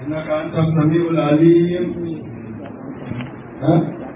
إنك أنت السميع العليم ها؟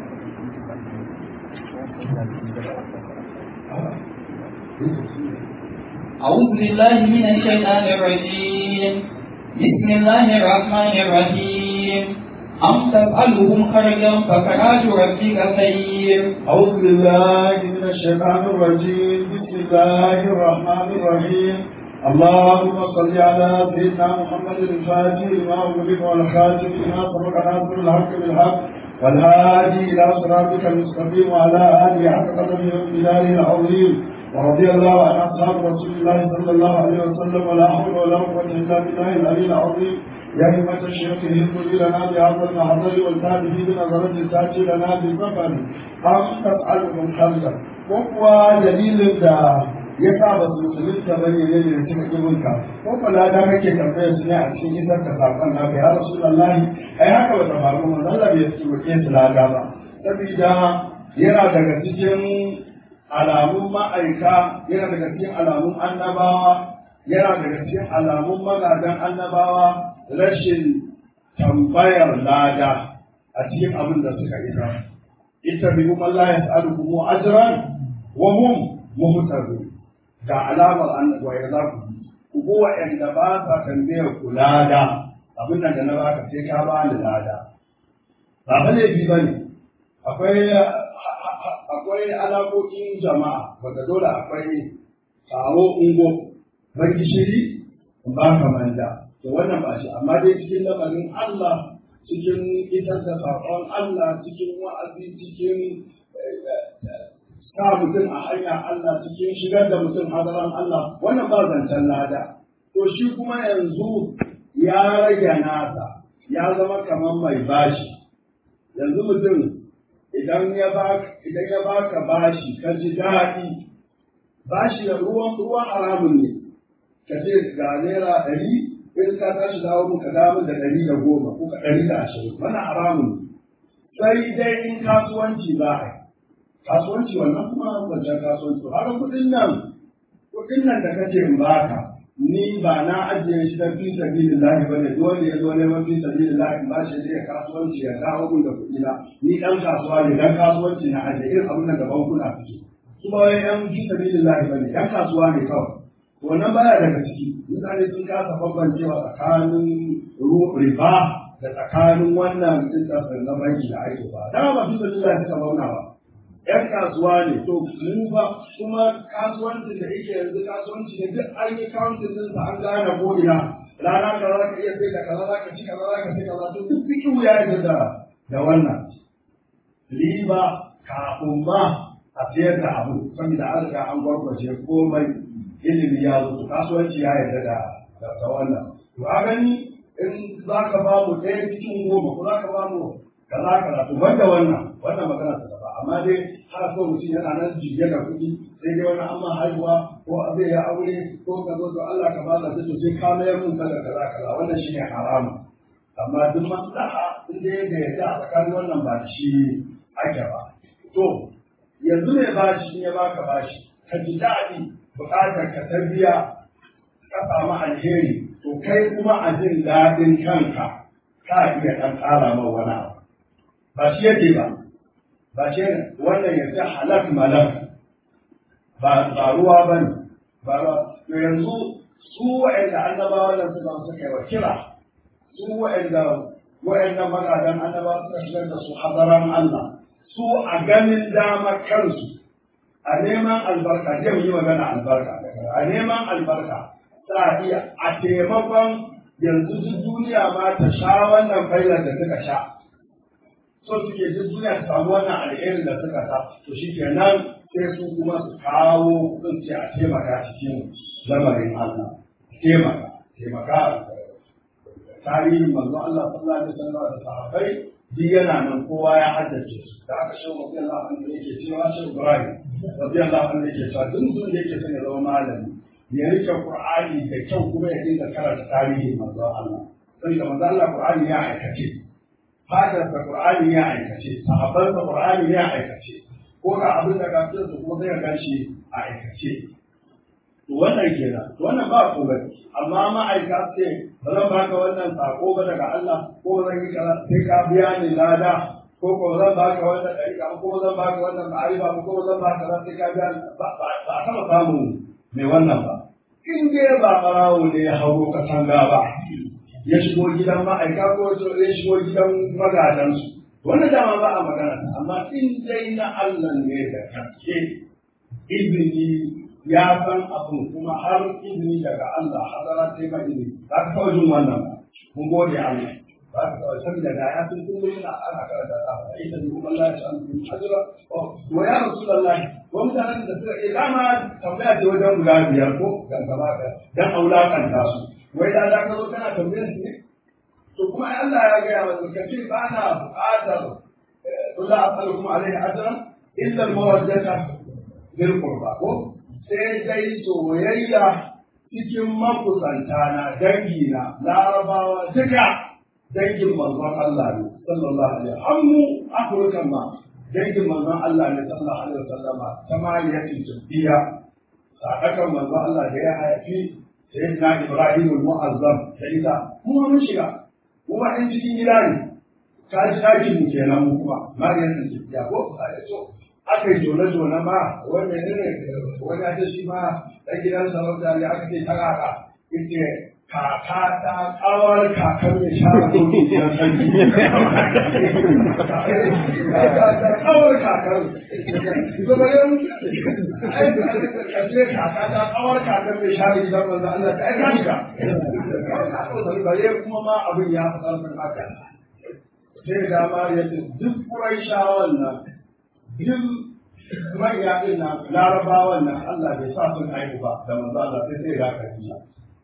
أعوذ بالله من الشيطان الرجيم بسم الله الرحمن الرحيم أم تسألهم خرجا فخراج ربك خير أعوذ بالله من الشيطان الرجيم بسم الله الرحمن الرحيم اللهم صل على سيدنا محمد الفاتح لما أغلق والخاتم لما سبق ناصر الحق بالحق والهادي إلى صراطك المستقيم وعلى آله حق قدره وبلاله العظيم ورضي الله عن أصحاب رسول الله صلى الله عليه وسلم ولا حول ولا قوة إلا بالله العلي العظيم يا همة الشيخ اهدوا لنا بهذا المحضر والتابه بنظرة تأتي لنا بالظفر أم تسألهم خلقا وهو دليل da ya sa ba su musulunta ba ne ne da suka ƙi munka ko kula da kake tambayar su ne a cikin isar ka sakon naka ya rasulullahi ai haka ba ta faru mun Allah bai su roƙe su lada ba saboda yana daga cikin alamun ma'aika yana daga cikin alamun annabawa yana daga cikin alamun magadan annabawa rashin tambayar lada a cikin abin da suka isa ita bi kuma Allah ya sa'alu kuma ajran wa hum muhtadun ga alamar annabawa ya za ku ku bi wa'anda ba sa tambayar ku lada abin nan da na baka sai ka ba ni lada ba fa laifi ba ne akwai akwai alaƙoƙin jama'a wanda dole akwai kawo ungo ban gishiri in ba ka manda to wannan ba shi amma dai cikin lamarin Allah cikin isar da saƙon Allah cikin wa'azi cikin sa mutum a hanya Allah cikin shigar da mutum hadaran Allah wannan ba zancen lada to shi kuma yanzu ya rage nasa ya zama kamar mai bashi yanzu mutum idan ya baka idan ya baka bashi ka ji daɗi bashi da ruwan ruwan haramun ne ka ce ga naira ɗari in ka tashi dawo mun ka dawo da ɗari da goma ko ka ɗari da ashirin wannan haramun ne sai dai in kasuwanci za a yi kasuwanci wannan kuma wancan kasuwanci har kuɗin nan kuɗin nan da kace in baka ni ba na ajiye shi dan fi sabilillahi bane dole ya zo neman fi sabilillahi ba shi zai kasuwanci ya dawo mun da kuɗi na ni dan kasuwa ne dan kasuwanci na ajiye irin abin nan da bankuna suke su ba wai yan fi sabilillahi bane yan kasuwa ne kawai wannan baya daga ciki mutane sun kasa bambancewa tsakanin riba da tsakanin wannan interest na banki da ake ba dama ba fi sabilillahi suka bauna ba ‘yan kasuwa ne, to mu ba kuma kasuwancin da yake yanzu kasuwanci ne duk an yi counting ɗinsa an gane ko ina rana ka za ka iya sai da kaza za ka ci kaza za ka sai kaza to duk fikihu ya yi da da wannan riba kafin ma a sayar da abu saboda an riga an gwargwaje komai ilimi ya zo to kasuwanci ya yarda da da wannan to a gani in za ka ba mu ɗaya cikin goma ko za ka ba mu kaza kaza to banda wannan wannan magana ta ba amma dai har ko mutum yana nan jiye da kuɗi sai dai wani amma haihuwa ko zai ya aure ko ka zo to Allah ka ba da to sai ka mayar mun kaza kaza kaza wannan shine haramu amma duk maslaha in dai da yadda a tsakanin wannan ba shi ake ba to yanzu ne bashi in ya baka bashi ka ji daɗi buƙatar ka ta biya ka samu alheri to kai kuma a jin daɗin kanka ka iya ɗan ƙara ma wani abu ba shi yake ba ba shi wannan ya ce halak malak ba ba ruwa ba ne ba ruwa to yanzu su wa'anda annabawa nan suka suka yi wa kira su wa'anda wa'anda magadan annabawa suka shigar da su hadaran Allah su a ganin dama kansu a neman albarka zai yi magana albarka a neman albarka sa iya a taimakon yanzu duk duniya ma ta sha wannan failar da suka sha so suke duk duniya ta samu wannan alherin da suka sa to shi kenan sai su kuma su kawo kudin ce a taimaka cikin lamarin Allah taimaka taimaka tarihin manzo Allah sallallahu alaihi wasallam da sahabbai duk yana nan kowa ya haddace su da aka shi wa Allah an da yake cewa shi Ibrahim radiyallahu anhu yake cewa duk mutum da yake son ya zama malami ya rike Qur'ani da kyau kuma ya dinga karanta tarihin manzo Allah saboda manzo Allah Qur'ani ya aikace fadarsa Qur'ani ya aikace sahabbansa Qur'ani ya aikace ko ga abin da kafin su kuma zai gan shi a aikace to wannan kenan to wannan ba komai amma ma'aika ce ba zan baka wannan sako ba daga Allah ko ba zan yi kaza sai ka biya ni lada ko ko zan baka wannan ɗariƙa ko zan baka wannan ma'arifa ko ko zan baka kaza sai ka biya ni ba ba a taɓa samun mai wannan ba in dai ba ɓarawo ne ya hauro katanga ba ya shigo gidan ma'aika ko ya shigo gidan magadansu wannan dama ba a magana amma in dai na Allah ne da gaske izini ya san abin kuma har izini daga Allah hadara sai ba izini za ka kawai jin wannan ba mun gode Allah ba ka kawai saboda da ya san kun gurin ana karanta ta ba ita ne kuma Allah ya san kun ajira wa ya rasulullah wa mutanen da suka yi dama tambaya ce wajen guda biyar ko dan gaba ka dan aulakanta su wai da za ka zo kana tambayar su ne to kuma ai Allah ya gaya wa ka ce ba na buƙatar kula asalukum alaihi ajran illa al-mawaddata bil qurba ko sai dai soyayya cikin makusanta na dangi na larabawa duka dangin manzon Allah ne sallallahu alaihi wasallam mu afirkan ma dangin manzon Allah ne sallallahu alaihi wasallam tamaliyatin jabbiya sadakan manzon Allah da ya haifi sayyidina Ibrahim al-Mu'azzam sai da mu mun shiga kuma in cikin gida ne ka ji ɗakin mu kenan mu kuma mariyan jabbiya ko a yaso aka yi jone-jone ma wanda ne ne wani ake shi ma ɗan gidan sarauta ne aka ce ta kaka ita kaka ta kawar kakar mai shara koki gidan sarki kaka ta kawar kakar zama yau aiki kaka ta kawar kakar mai shara gidan manzo Allah ta aika shiga bare kuma ma abin ya fi ƙarfin haka sai da ma yadda duk kurai shawan nan duk manya ɗin nan larabawan nan Allah bai sa sun haihu ba da manzo Allah sai sai ga Khadija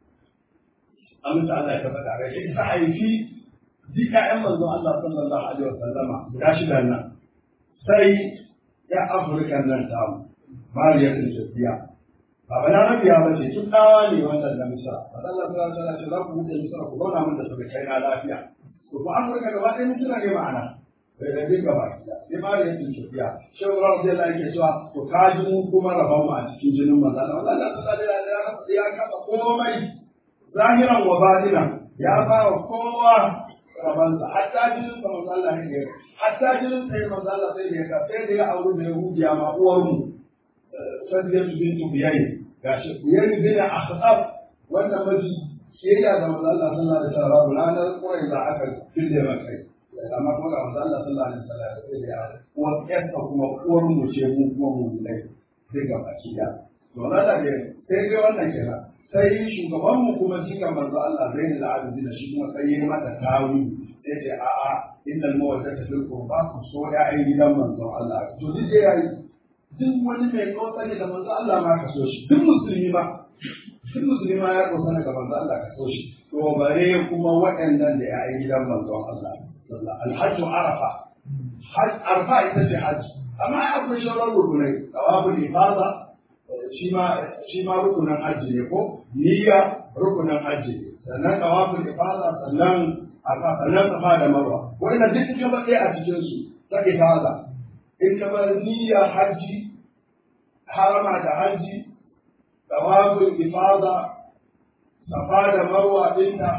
amince Allah ya tabbata ga shi ta haifi duk ƴaƴan manzo Allah sallallahu alaihi wasallama guda shida nan sai ya Afirka nan ta mu Mariya ta Sofiya ba ba na rabiya ba ce tun dawa ne wannan da Misra manzo Allah sallallahu alaihi wasallam ce za ku buɗe Misra ku zauna mun da su kai na lafiya to ku Afirka gaba ɗaya mutuna ne ma'ana bai da dinga ba sai ma da yake tafiya shehu rabu zai lai ke cewa to ka ji mu kuma rabon mu a cikin jinin manzo Allah Allah ta da ya ya kafa komai zahiran wa batinan ya ba wa kowa rabansa hatta jinin sa manzo Allah ne hatta jinin sai manzo Allah sai ya ka sai da ya aure da yahudiya ma uwar mu sadiyatu bintu biyai gashi biyai bin akhtab wannan maji ke da manzo Allah sallallahu alaihi wasallam ranar kurai da aka fille maka amma kuma ga manzo Allah sallallahu alaihi wasallam sai da uwar ƴarsa kuma uwar mu ce mu kuma mu ne sai ga baki da to na da ne sai ga wannan kira sai shugaban mu kuma jika manzo Allah zainul abidin shi kuma sai ya mata tawi sai ce a a innal mawaddata fil qurba ku so ya'yan gidan manzo Allah to duk da yayi duk wani mai kotsani da manzo Allah ma ka so shi duk musulmi ma duk musulmi ma ya kotsani da manzo Allah ka so shi to bare kuma waɗannan da ya'yan gidan manzo Allah الحج عرفة حج عرفة ita ce hajji amma akwai sauran rukunai tawaful ifada shi ma shi ma rukunan hajji ne ko niyya rukunan hajji ne sannan tawaful ifada sannan arfa sannan safa da marwa wannan duk ka ba a cikin su ta ifada in ka bar niyya hajji harama da hajji tawaful ifada safa da marwa dinta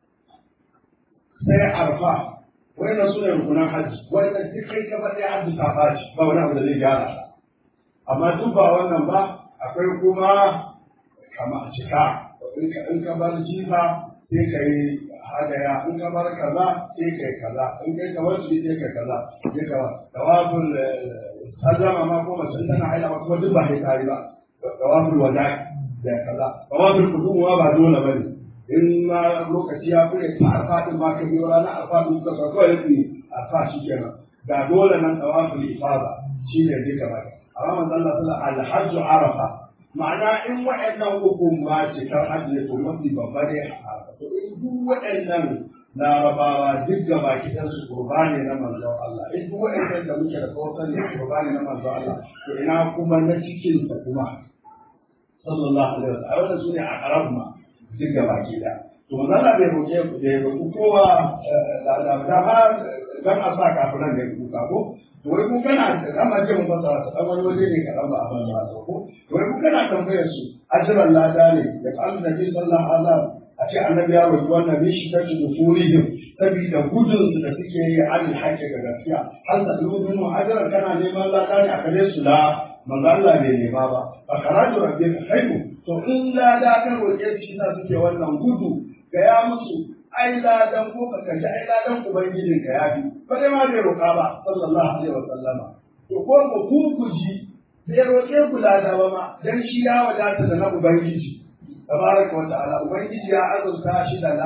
sai arfa wannan su ne rukunan hajji wannan duk kai ka faɗi hajji ta fashi ba wani abu da zai gyara ta amma duk ba wannan ba akwai kuma kama cika in ka bar jifa sai ka yi hadaya in ka bar kaza sai ka yi kaza in kai ka wasu sai ka kaza sai ka tawaful sallama ma ko mace tana haila ba kuma duk ba sai ka yi ba tawaful wada'i da kaza tawaful kuduwa ba dole bane in ma lokaci ya kure ta arfa din ma ka biyo ranar arfa din ka sa kawai yake arfa shi kenan ga dole nan tawaful ifada shi ne duka ba amma manzo Allah sallallahu alaihi alhajj arafa ma'ana in wa'annan hukum ma cikar hajji ne to mafi babba ne to in duk wa'annan larabawa duk ga baki ɗan su qurbani na manzon Allah in duk wa'annan da muke da kawai ne qurbani na manzon Allah to ina kuma na cikin sa kuma sallallahu alaihi wasallam wannan sune a arab ma duk gaba ke da to manzala bai roƙe ku da ya roƙi kowa da da da ha dan a sa kafiran da kuka ko to wai kun kana da kama ce mun fasara ta dan wani waje ne kaɗan ba a ban ba ko to wai kun kana tambayar su ajran lada ne da kan nabi sallallahu alaihi wasallam a ce annabi ya roki wannan ne shi kace nufurihim saboda gudun su da suke yi an haƙƙi ga gaskiya har da lubin ajran kana neman lada ne a kare su la manzo Allah bai nema ba fa karatu rabbika khairu to in lada kan roƙe su shi suke wannan gudu ga ya musu ai ladan ko ka kaji ai ladan ubangijin ka ya fi ba dai ma bai roƙa ba sallallahu alaihi wa sallama to ko ku ku kuji bai roƙe ku lada ba ma dan shi ya wadata da na ubangiji tabaraka wa ta'ala ubangiji ya azurta shi da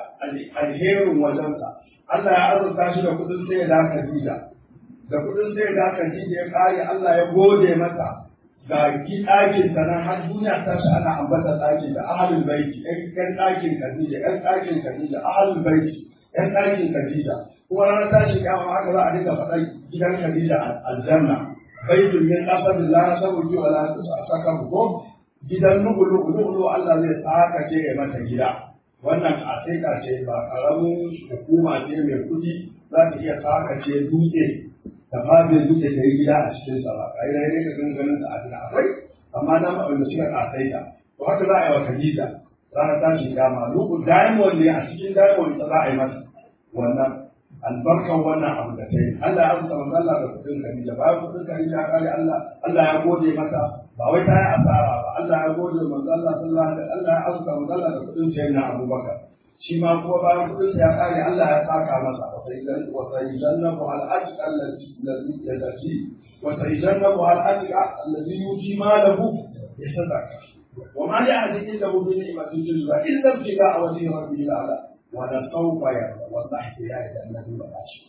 alherin wajensa Allah ya azurta shi da kudin sai da Khadija da kudin sai da Khadija ya kare Allah ya gode mata ga ki ɗakin ta nan har duniya ta shi ana ambata ɗakin da ahalul baiti ƴan ɗakin Khadija ƴan ɗakin Khadija ahalul baiti ƴan ɗakin Khadija kuma ranar tashi kiyama haka za a dinga faɗa gidan Khadija aljanna baitul min qasabillah sabuki wala saka ko gidan nu'ulu nu'ulu Allah zai saka ce ya mata gida wannan asika ce ba karamin hukuma ce mai kuɗi za ta iya saka ce dutse da babin dutse ta yi gida a cikin sa ba kai dai ne ka ganin ganin da abin akwai amma na ma wanda suka kasaita to haka za a yi wa Khadija ranar tashi kama nu'u diamond ne a cikin diamond ta za a yi mata wannan albarkan wannan abu da ta yi Allah ya amsa manzo Allah da kudin Khadija bayan kudin Khadija ya kare Allah Allah ya gode mata ba wai ta yi asara ba Allah ya gode manzo Allah sallallahu alaihi Allah ya amsa manzo Allah da kudin sayyidina Abubakar shi ma kuma bayan kudin ya kare Allah ya saka masa wa sayyidan wa sayyidannahu al ajr alladhi yadati wa sayyidannahu al ajr alladhi yuti malahu yasadaka وما لأحد عنده بنعمة تجزى إلا ابتغاء وجه ربه الأعلى ولسوف يرضى والله يا النبي والعشر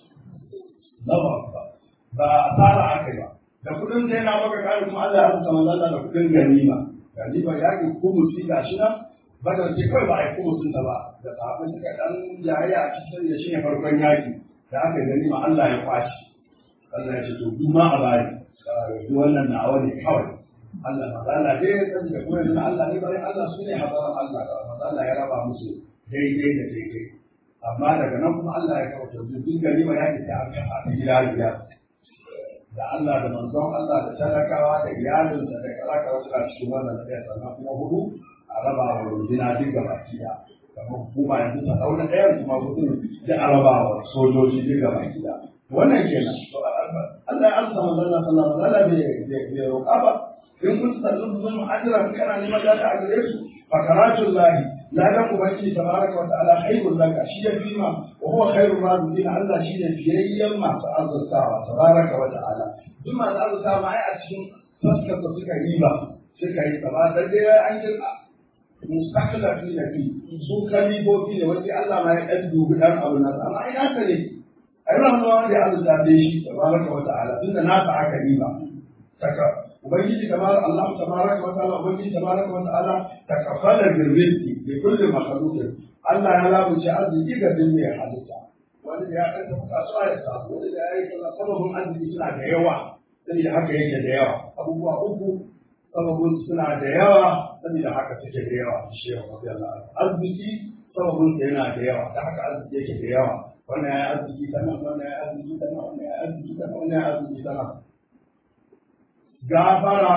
الله أكبر ba asara aka ba da kudin sai na maka kare kuma Allah ya rubuta manzo da kudin ganima ganima ya ki kumusi gashi nan badar ce kai ba ai kumusin ta ba da sahabbai suka dan jayayya a cikin ya shine farkon yaki da aka ganima Allah ya kwaci Allah ya ce to kuma a bari duk wannan na ne kawai Allah maza Allah dai ya sani da kuma yanzu Allah ne bari Allah su ne hazaran Allah da maza Allah ya raba musu daidai da daidai amma daga nan kuma Allah ya kawo to duk ganima ya ki ta aka a gida biyar da Allah da manzon Allah da talakawa da iyalinsa da kalaka wasu a cikin wannan ɗaya sannan kuma hudu a raba wa rundina duk gaba kiya kamar hukuma yanzu ta ɗauna ɗayan kuma hudu da a raba wa sojoji duk gaba kiya wannan kenan Allah ya amsa manzon Allah sallallahu alaihi wasallam bai roƙa ba in kun sallu bin ajran kana neman da a gare su fa karatun lahi ladan ubangiji tabaraka wa ta'ala khairul laka shi ya fima wa huwa khairul raziqin Allah shi ne fiyayyen masu arzikawa tabaraka wa ta'ala duk masu arzikawa ai a cikin fuskar da suka yi ba suka yi ba da dai an yi mustaqila fi da fi su kalibobi ne wani Allah ma ya dan dubi dan abu na amma ai haka ne ai rahmawa wanda ya arzika da shi tabaraka wa ta'ala tunda na ta aka yi ba saka ubangiji kamar Allah tabaraka wa ta'ala ubangiji tabaraka wa ta'ala takafala bil rizqi bi kulli makhluqin Allah ya lamunci arziki ga din mai halitta wanda ya dan tafi kasuwa ya samu wanda ya yi kaza sababin arziki suna da yawa saboda haka yake da yawa abubuwa uku sababin suna da yawa saboda haka suke da yawa shi ya rabbi Allah arziki sababin sa yana da yawa da haka arziki yake da yawa wannan ya arziki tana wannan ya arziki tana wannan ya arziki tana wannan ya arziki tana gafara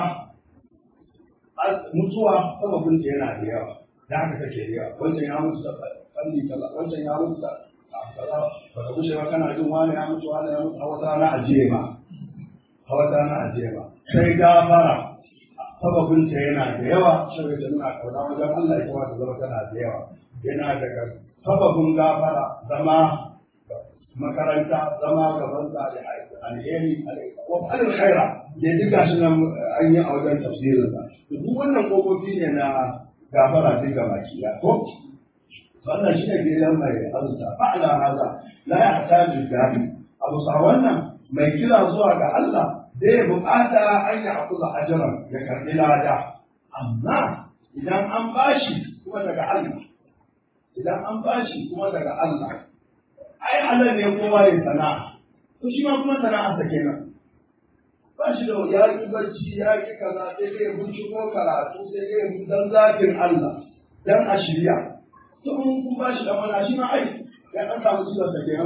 mutuwa sababin ta yana da yawa da haka take da yawa wancan ya mutu da fanni kaza wancan ya mutu da kaza ba ka gushe ba kana jin wani ya mutu wani ya mutu a wata rana a jema a wata rana a jema sai gafara sababin ta yana da yawa saboda ta nuna kauna wajen Allah ita ma ta zama tana da yawa yana daga sababin gafara zama makaranta zama gaban sa da alheri wa alil khaira da duka shi nan an yi a wajen tafsirin sa duk wannan kokofi ne na gafara duk ga baki da ko wannan shi ne gidan mai azuta fa'ala hada la yahtaju dabi abu sa wannan mai kira zuwa ga Allah zai bukata an yi akuza ajran ya karbi lada amma idan an bashi kuma daga Allah idan an bashi kuma daga Allah ai Allah ne kowa ya sana'a to shi ma kuma sana'a sa kenan ba shi da ya yi barci ya yi kaza sai dai binciko karatu sai dai dan zafin Allah dan a shirya to in kun ba shi da mana shi ma ai ya dan samu ciwon sa kenan ko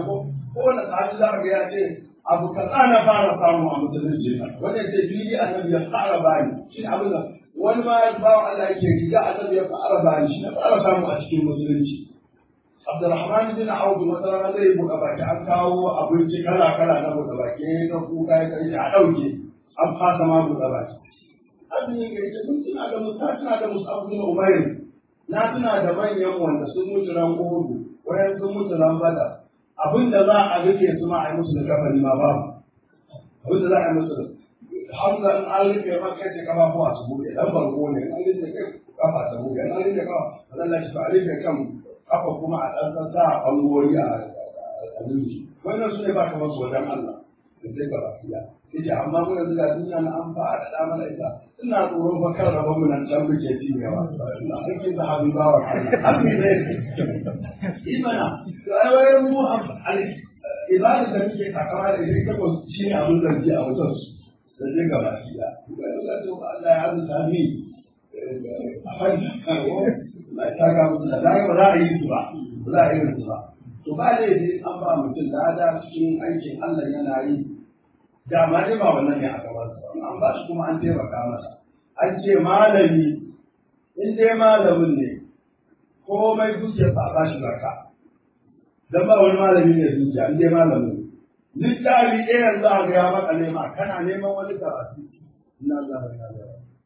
kowane sahabi za ka ga ya ce abu kaza na fara samu a musulunci wanda ce fili annabi ya fara bani shi ne abin da wani ma ya ba Allah yake riga annabi ya fara bani shi na fara samu a cikin musulunci Abdurrahman bin Auf wata rana zai buɗe baki an kawo abinci kala kala na buɗe baki na kuka ya kai a ɗauke an fasa ma buɗe baki azumi ga ita mun tuna da musa tuna da musa bin Umair na tuna da manyan wanda sun mutu ran Uhud wayan sun mutu ran Badar abin da za a rike su ma a yi musu da kafani ma babu abin da za a yi musu da hamza in an rike ma kai ce kafa ko a su buɗe dan bango ne an rike kai kafa ta buɗe an rike kafa Allah shi fa rike kan kafa kuma a ɗan sa a ɓangoyi a abinci wannan su ne ba kamar su wajen Allah da sai ba lafiya yace amma mun yanzu ga duniya na an fa'a da mana ita ina tsoron fa kan rabon mu nan can muke cinyewa ina sarki sahabi bawa Allah ne imana to ai wai mu ibada da muke takama da ita ko shi ne abin da ji a wajen su da je ga lafiya Allah ya azza mi a fannin karo la ta ga mutum da ba za a yi su ba ba za a yi su ba to ba laifi an ba mutum lada cikin aikin Allah yana yi da ma dai ba wannan ne a gaban sa an ba shi kuma an taimaka masa an ce malami in dai malamin ne komai dukiyar sa a ba shi zakka dan ba wani malami ne dukiya in dai malamin littafi ɗayan za a ga ya maka nema kana neman wani karatu ina za a ga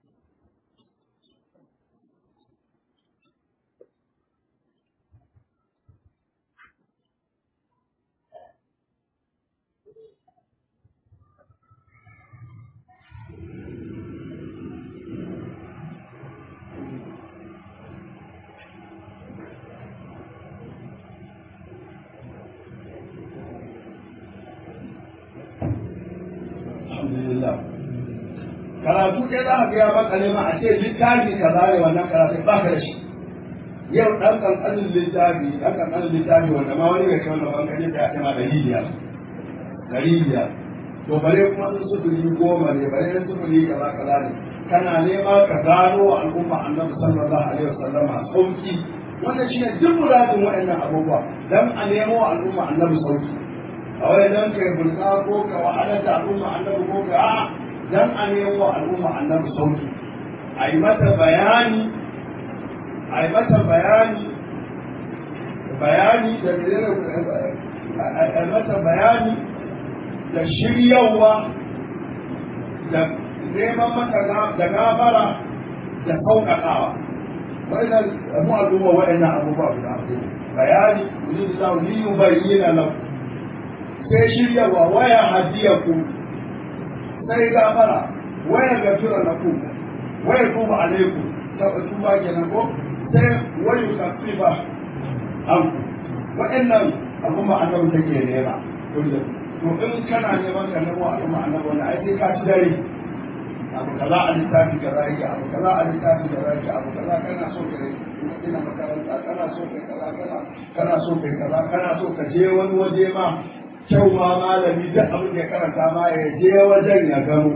alhamdulillah karatu ɗaya za a gaya maka nema a ce littafi ka zare wannan karatu ba ka da shi yau ɗan ƙanƙanin littafi ɗan ƙanƙanin littafi wanda ma wani bai kai wannan ban kaje ya kai ma ɗari biyar ɗari biyar to bare kuma in sufuri goma ne bare in sufuri kaza kaza ne kana nema ka gano al'umma annabi sallallahu alaihi wasallam sauki wannan shine duk muradin waɗannan abubuwa dan a nemo al'umma annabi sauki a wai dan kai burka ko ka wahalar da al'umma annabi ko ka a dan a nemo al'umma annabi sauki a yi mata bayani a yi mata bayani bayani da a yi mata bayani da shiryawa da neman mata da gafara da sauƙaƙawa wa'annan mu al'umma wa'annan abubuwa guda bayani yuzu da li yubayyana lakum sai shiryawa waya hadiyaku sai gafara waya gafira lakum waya tuba alaikum ta tuba kenan ko sai wayu kafiba an wa'annan al'umma annabi take nema kullum to in kana neman ka nemo al'umma annabi wannan ai sai ka ci dare abu kaza a littafi kaza yake abu kaza a littafi kaza yake abu kaza kana so ka ina makaranta kana so kai kaza kana kana so kai kaza kana so ka je wani waje ma kyau ma malami duk abin da ya karanta ma ya je wajen ya gano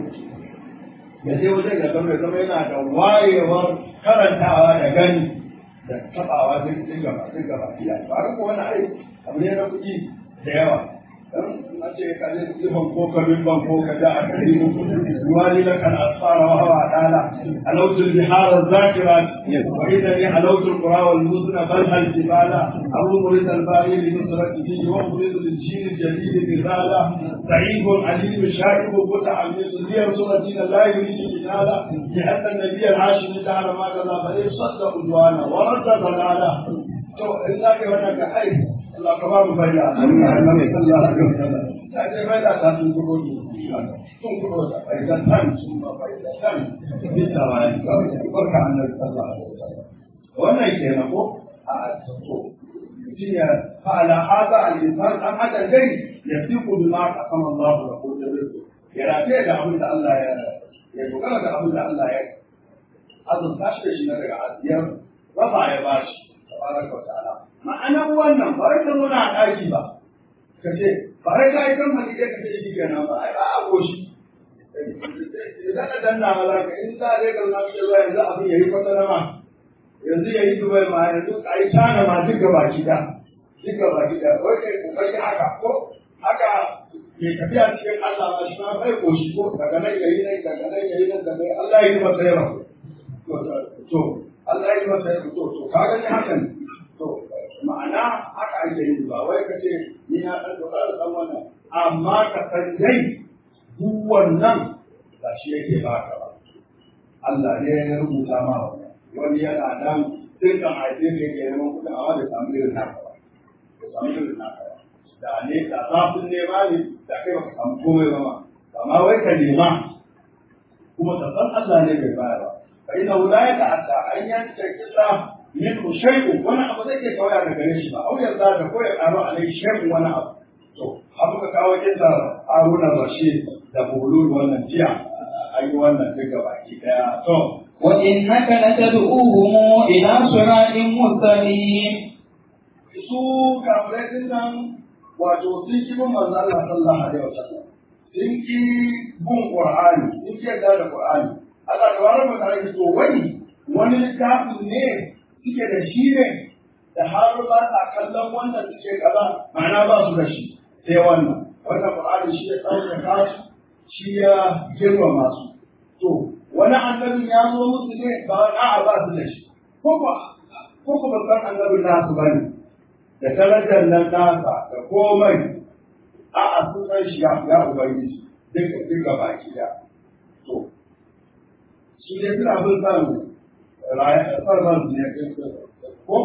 ya je wajen ya gano ya zama yana da wayewar karantawa da gani da tabawa duk duk gaba duk gaba iya ba ga wani ai abu ne na kuɗi da yawa na ce ka je ban ko ka bin ban ko ka da a kari ruwani la kan asfara wa hawa dala alautu bihar zakirat wa idan ni alautu qura wal muzna bal hal jibala abu murid al bari li nusratihi wa murid al jil al jadid bizala sa'id alim sha'ib muta'ammis li surati la yurid jinala لأن النبي العاشر تعالى ما قال فيصدق عدوانا ورد ضلالا تو إلا كونك أي Allah ka ba mu fanya annabi sallallahu alaihi wasallam ta ce bai da ta sun kuro ni sun kuro da bai da tan sun ba bai da tan bisa wa ne barka annabi sallallahu alaihi wasallam wannan kenan ko a to jiya fa ala hada al insan an hada dai yasiqu bima qasama Allah lahu ya rafe da abin da Allah ya ya dogara da abin da Allah ya azurta shi da shi na daga asiyar rafa ya bashi tabaraka wa ta'ala ma'anar wannan ba wai ka zauna a ɗaki ba ka ce ba wai ka yi kamfani ɗaya ka ce shi kenan ba ai ba a goshi idan ka danna ma za ka in za a dai kalma ce zuwa yanzu abin ya yi kwatana ma yanzu ya yi dubai ma yanzu a yi tana ma duk gaba ki da duka ba gida wai kai kokari haka ko haka mai tafiya cikin Allah ma shi ma bai koshi ko daga nan yayi nan daga nan yayi nan daga nan Allah ya yi masa yawa to Allah ya yi masa yawa to to ka gani hakan to ma'ana haka ake yi ba wai ka ce ni na dan dogara dan wannan amma ka san dai duk wannan ba shi yake baka ba Allah ne ya rubuta ma wannan wani yana nan dukkan haife ne ke neman kuɗin amma bai samu irin naka ba bai samu irin naka ba da ne da zafin nema ne da kai baka samu komai ba ma amma wai ka nema kuma ka san Allah ne bai bayar ba fa inna la yata'adda an yanta kisa min shay'u wani abu zai ke kawai daga gare shi ba au yarda da ko ya karo alai shay'u wani abu to har muka kawo kisa Haruna Rashid da Bulul wannan jiya an yi wannan duka baki daya to وإنك لتدعوهم إلى صراط مستقيم su kafirai din nan wato sun ki bin manzo Allah sallallahu alaihi wasallam sun ki bin Qur'ani sun ki yarda da Qur'ani Allah tabaraka wa ta'ala to wani wani littafin ne suke da shi ne da har ba sa kallon wannan suke kaza ma'ana ba su da shi sai wannan wannan Qur'ani shi ya tsauka su shi ya girmama su to wani annabin ya zo musu ne ba a'a ba su da shi ko ba ko ko babban annabin nasu bane da darajar nan nasa da komai a'a sun san shi ya ya ubangiji duka duka baki da to su ne suna bin san rayuwar sarman su ne ko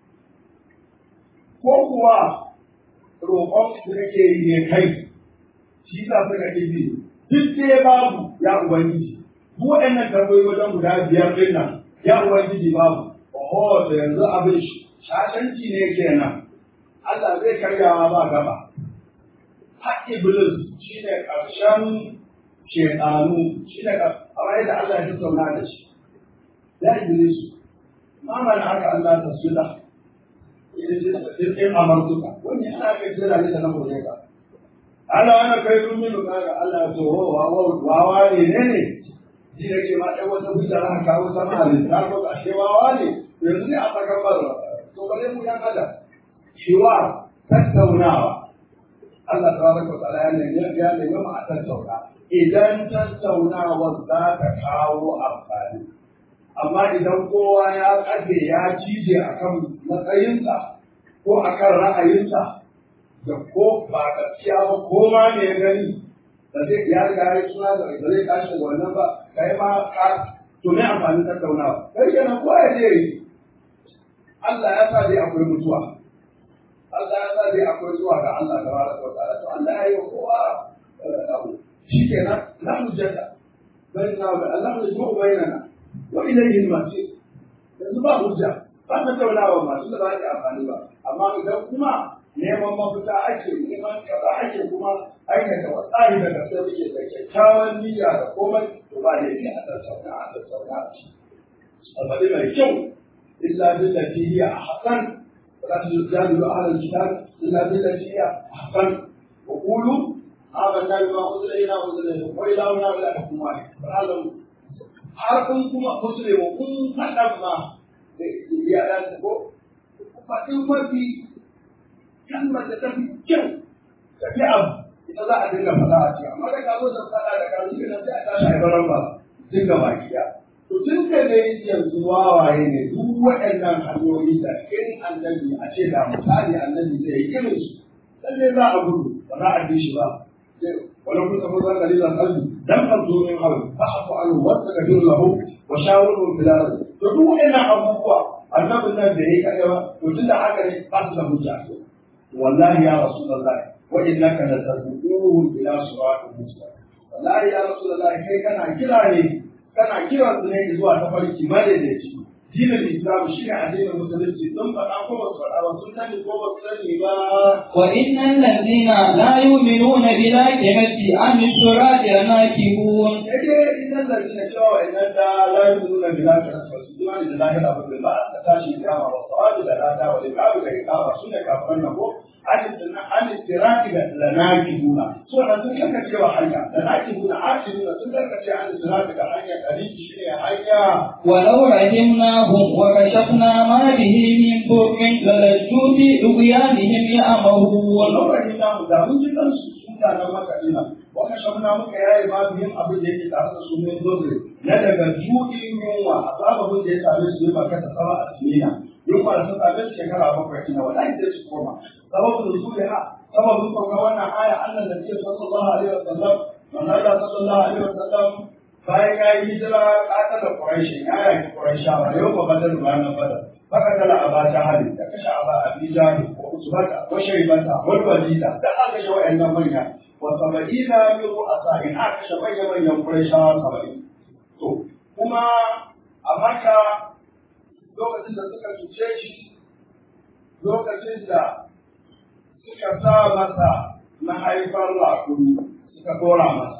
ko kuwa roƙon su yake yi ne kai shi sa suka ɗibi duk dai babu ya ubangiji duk waɗannan tambayoyi wajen guda biyar ɗin nan ya ubangiji babu oho da yanzu abin shashanci ne kenan Allah zai karyawa ba gaba har iblis shi ne ƙarshen shekaru shi ne kamar yadda Allah ya tattauna da shi ya iblis ma mana haka Allah ta sula in amartuka wani ana kai jira ne da na bude ka Allah ana kai rumi da kaga Allah to wawa wawa ne ne ne shi da ke ma ɗan wata hujja na kawo sama a littafi ko ashe wawa ne yanzu ne a tsakan barra to bare mu ya kada shiwa tattaunawa Allah tabaraka wa ta'ala ya nemi ya nemi mu a tattauna idan tattaunawa za ta kawo amfani amma idan kowa ya kafe ya cije akan matsayinsa ko akan ra'ayinsa da ko ba gaskiya ba ko ma ne ya gani da zai ya riga ya suna da ba zai tashi da wannan ba kai ma ka to me amfanin tattaunawa kai kenan ko ya je Allah ya sa dai akwai mutuwa Allah ya sa dai akwai zuwa ga Allah da baraka wa ta'ala to Allah ya yi wa kowa abu shikenan la hujjata bainana wa Allah ya jma'u bainana wa ilayhi al-masir yanzu ba hujja ba ta taulawa masu da ba ta amfani ba amma idan kuma neman mafita ake neman kaza ake kuma aikata wa tsari da gaske muke da kyakkyawan niyya da komai to ba da yake a tattauna a tattauna a ci alfaɗi mai kyau illa billati hiya ahsan ولا تجادلوا أهل الكتاب إلا بالتي هي أحسن وقولوا آمنا بما أنزل إلينا وأنزل إليكم وإلهنا وإلهكم واحد فلعلهم harkun kuma musulmi kun faɗa ma ya ɗan ko faɗin mafi kalmar da ta fi kyau ta fi abu ita za a dinga faɗa a cikin amma da ka zo da faɗa da ka zuke nan sai a tashi a baran ba dinga baki ɗaya to tun da dai yanzu wawaye ne duk waɗannan hanyoyi da in annabi a ce da misali annabi zai yi irin su lalle za a gudu ba za a bi shi ba wani kun tafi zan gari zan kalli dan kan zo min hawa ba a fa'alu wata ga jin lahu wa shawarun bilal to duk waɗannan abubuwa annabin nan da yayi kaga ba to tun da haka ne ba su da hujja wallahi ya rasulullahi wa innaka la tad'uhum ila siratin mustaqim wallahi ya rasulullahi kai kana kira ne kana kira su ne zuwa ta farki madaidaici dinin islam shi ne addinin musulunci sun faɗa ko ba su faɗa ba sun sani ko ba su sani ba وإن الذين لا يؤمنون بالآخرة عن الصراط لناكبون yake innal ladina cewa wa inna da la yu'minuna billahi wa rasulihi imani da lahira ba bil ba'd ta tashi kiyama wa sawabi da lada wa liqabi da iqaba sunne kafiran nan ko an an tiraki da lanakibuna so da sun karkace wa hanya lanakibuna akibuna sun karkace an tiraki da hanya dalili shine hanya ولو رحمناهم وكشفنا ما به من ضر للجوا في طغيانهم يعمهون wannan rahina mu da mun ji kansu mutanen makadina waka shamna muka yayi ma bihin abin da yake tare da su ne dole na daga juɗin yunwa a sababin da ya same su ne ba kasa sama a sinina yunwa da ta same su shekara bakwai ina wallahi sai su koma sababin da su ha sababin sauka wannan aya annan da biyu sallallahu alaihi wasallam manzo Allah sallallahu alaihi wasallam bayan ya yi hijira ƙatar da Quraishi ya yaki Quraishawa yau ba badar ranar badar faka tala a bata hali da kashe a ba a bija ko usbata ko shaibata ko walida da aka kashe wa'annan manya wa saba'ina min ru'asa'in aka kashe manyan manyan Quraishawa saba'in to kuma a Makka lokacin da suka cuce shi lokacin da suka sa masa mahaifar rakumi suka dora masa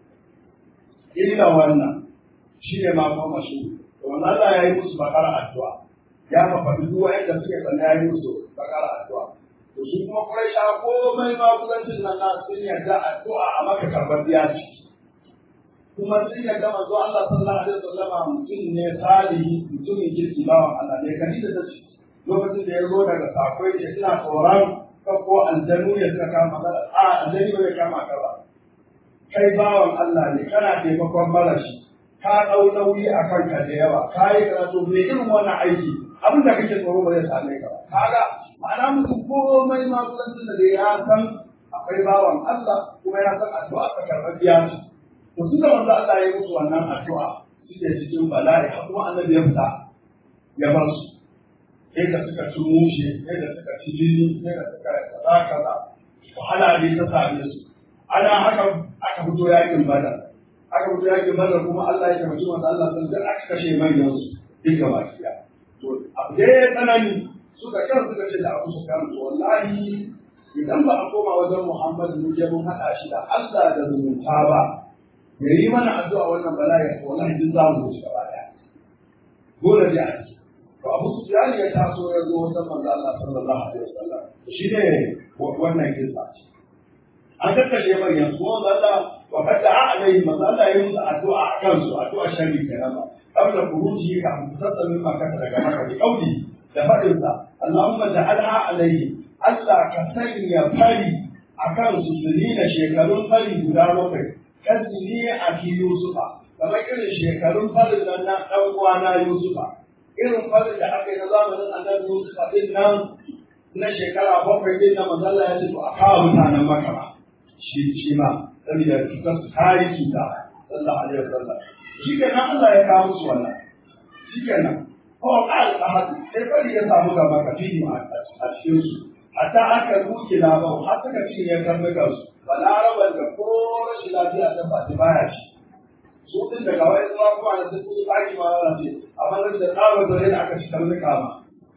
illa wannan shi ne ma kuma shi wannan Allah ya yi musu bakar addu'a ya faɗi duk wanda suke sanna ya yi musu bakar addu'a to shi kuma Quraisha komai ma kudancin nan na sun yarda addu'a a maka karbar biya ce kuma sun yarda manzo Allah sallallahu alaihi wasallam mutum ne salihi mutumin kirki bawan Allah ne kani da tace lokacin da ya zo daga sakwai ce ina tsoron ko aljanu ya suka kama a aljanu bai kama ka ba kai bawan Allah ne kana taimakon marashi ka ɗau nauyi a kanka da yawa ka yi karatu mai irin wannan aiki abin da kake tsoro ba zai same ka ba kaga ma'ana mutum komai ma kudancin da ya san akwai bawan Allah kuma ya san addu'a ta karɓar biya su to su da wanda Allah ya musu wannan addu'a suke cikin bala'i har kuma annabi ya fita ya bar su sai da suka ci mushe sai da suka ci jini sai da suka kaza kaza wahala ne ta same su ana haka aka fito yakin badar aka fito yakin badar kuma Allah ya tabbata masa Allah sun da aka kashe manyan su duka baki da to abu da ya tsanani suka kan suka ce da Abu Sufyan to wallahi idan ba a koma wajen Muhammad mu je mun hada shi da Allah da zumunta ba ya yi mana addu'a wannan bala'i to wallahi duk za mu ci gaba daya dole dai a ci to Abu Sufyan ya taso ya zo wajen manzo Allah sallallahu alaihi wasallam shi ne wannan kisa an kakkashe manyan su wanda Allah wa kada a alaihi manzo Allah ya musu addu'a a kansu addu'a sharri kenan ba qabla khuruji ka mutasa min makka daga makka bi qauli da fadin sa Allahumma ja'alha alaihi Allah ka sanya fari akan su sunina shekarun fari guda bakwai kasini a fi Yusufa kamar irin shekarun farin nan na dan uwana Yusufa irin farin da aka yi na zamanin annabi Yusufa din nan na shekara bakwai din na manzo Allah ya ce to a kawo mutanen Makka ba shi shi ma saboda cutar su kare cuta sallallahu alaihi wasallam shi kenan Allah ya kawo musu wannan shi kenan ko al ahad sai fari ya samu gaba ka fi ma a cikin su hatta aka ruke labar har suka cinye karnukan su balaraban da ko rashin lafiya ta ba baya shi su din daga wani zuwa kuma da sun yi baki ma za ce amma da da tsabar zare da aka ci karnuka ma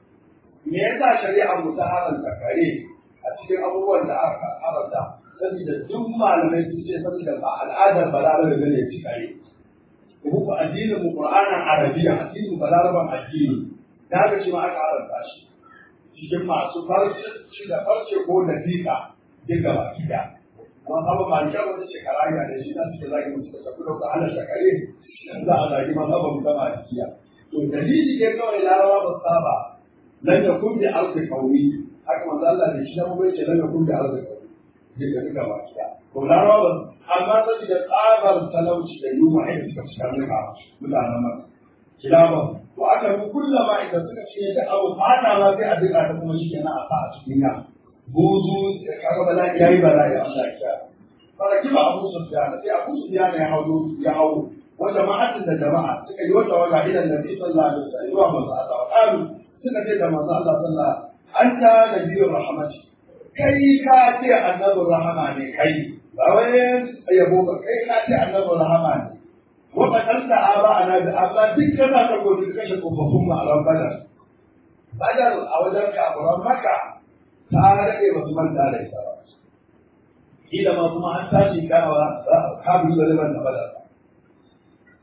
me yasa shari'ar mu ta haramta kare a cikin abubuwan da aka haramta saboda duk malamai sun ce saboda ba al'adar balarabe ba ne ci kare ku addinin mu qur'anin arabiya addinin balaraban addini da haka shi ma aka haramta shi cikin masu farce shi da farce ko da fika duka baki da amma saba malikar wata shekara ya da shi na suke zagi musu da shafi da halar shakare za a zagi ma saba mu gama jikiya to dalili ne kawai larawa ba su saba lan yakun bi ardi qawmi haka manzo Allah da shi da mu ce lan yakun bi ardi qawmi duka duka baki da to larawa ba amma saboda tsabar talauci da yunwa ai suka fi karnuka mutanen maka kilaban to aka bi kullama idan suka ce da abu fata ma sai a duka ta kuma shi kenan a sa a cikin ya buzu kaga bala'i yayi bala'i Allah ya kiyaye faraki ba Abu Sufyan sai Abu Sufyan ya hawo ya hawo wa jama'atin da jama'a suka yi wata waga idan Nabi sallallahu alaihi wasallam wa manzo Allah qalu suka ce da manzo Allah sallallahu anta nabiyur rahmati kai ka ce annabur rahama ne kai ba wai yabo ba kai ka ce annabur rahama ne wa qatalta aba ana da aba duk kana ta gobe kashe kofofin mu a ran badar badar a wajen kafiran maka ta rage ba su manta da ita ba kila ma kuma an tashi kawa kabin da liman da badar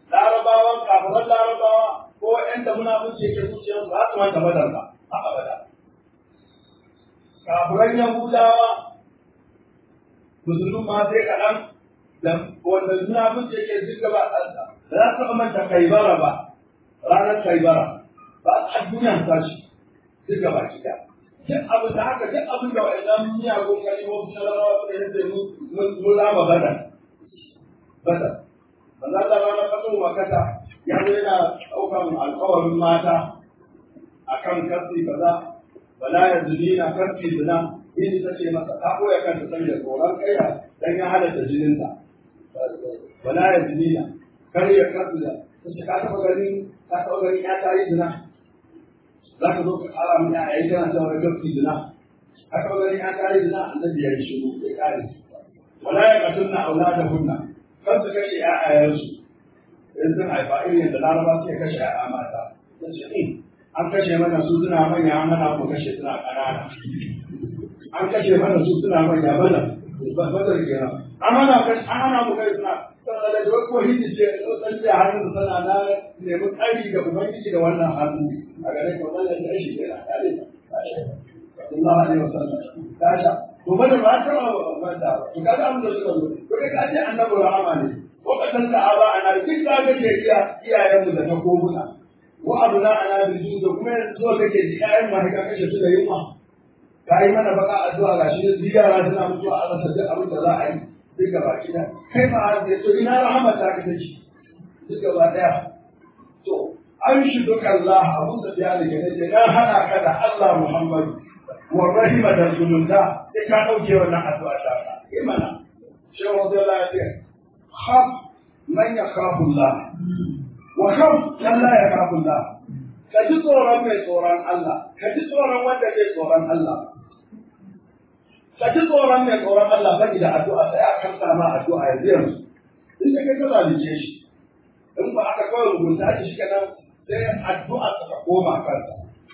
kafiran larabawa ko ƴan da munafunci yake zuciyarsu ba su manta badar ba a abada kafiran yahudawa musulun ma sai kaɗan da wanda munafunci yake zuga ba ɗansa ba za su manta kaibara ba ranar kaibara ba a duniya ta shi duka ba ki duk abin da haka duk abin da wa'annan miyagun kalimomi na larabawa suka yi sai mun lama bada bada ba za ta rana kaso makata ya zo yana ɗaukan alkawarin mata a kan kasi kaza bala ya zuni na kasi zina yin ta ce masa ta koya kanta sanya tsoron kaiya dan ya halatta jininta bala ya zuni na kar ya kasi da ta ce ka taɓa ganin ka taɓa ganin ya ta yi zina za ka zo ka kara mun ya yi kana cewa ga gaski zina haka ba gani an kare zina annabi ya yi shiru ya kare wala ya katunna auladahunna kan su kashe ƴaƴayensu in sun haifa irin yadda laraba suke kashe ƴaƴa mata ta ce in an kashe mana su suna manya an hana mu kashe suna ƙanana an kashe mana su suna manya mana bazar kenan an hana an hana mu kashe suna sannan da wani ko hindi ce ɗan da hannun sana na nemi ƙari da ubangiji da wannan hannu a gare ka wannan da shi kenan ya ne sallallahu alaihi wasallam ta sha to bada ba ta ba ta to kaga abin da suka zo to kai ka ce annabi rahama ne ko ka san da aba ana duk da ga ke iya iyayen mu da ta koguna wa abuna ana bi su da kuma yanzu zo kake ji iyayen ma ka kashe su da yunwa ka yi mana baka addu'a gashi ziyara suna mutuwa a rasa duk abin da za a yi duk gaba kida kai ma har to ina rahama ta ka take duk gaba daya to an shi duka Allah Abu Sufyan da ke dan hana ka da Allah Muhammadu wa rahima da zumunta sai ka dauke wannan addu'a ta ka kai mana shi wa da Allah ya khaf man yakhafu Allah wa khaf man la yakhafu Allah ka ji tsoron mai tsoron Allah ka ji tsoron wanda ke tsoron Allah ka ji tsoron mai tsoron Allah bani da addu'a sai a kan sama addu'a yanzu yanzu in da kai ka zalunce shi in ba aka kawai rubuta shi shi kenan sai addu'a ta koma kansa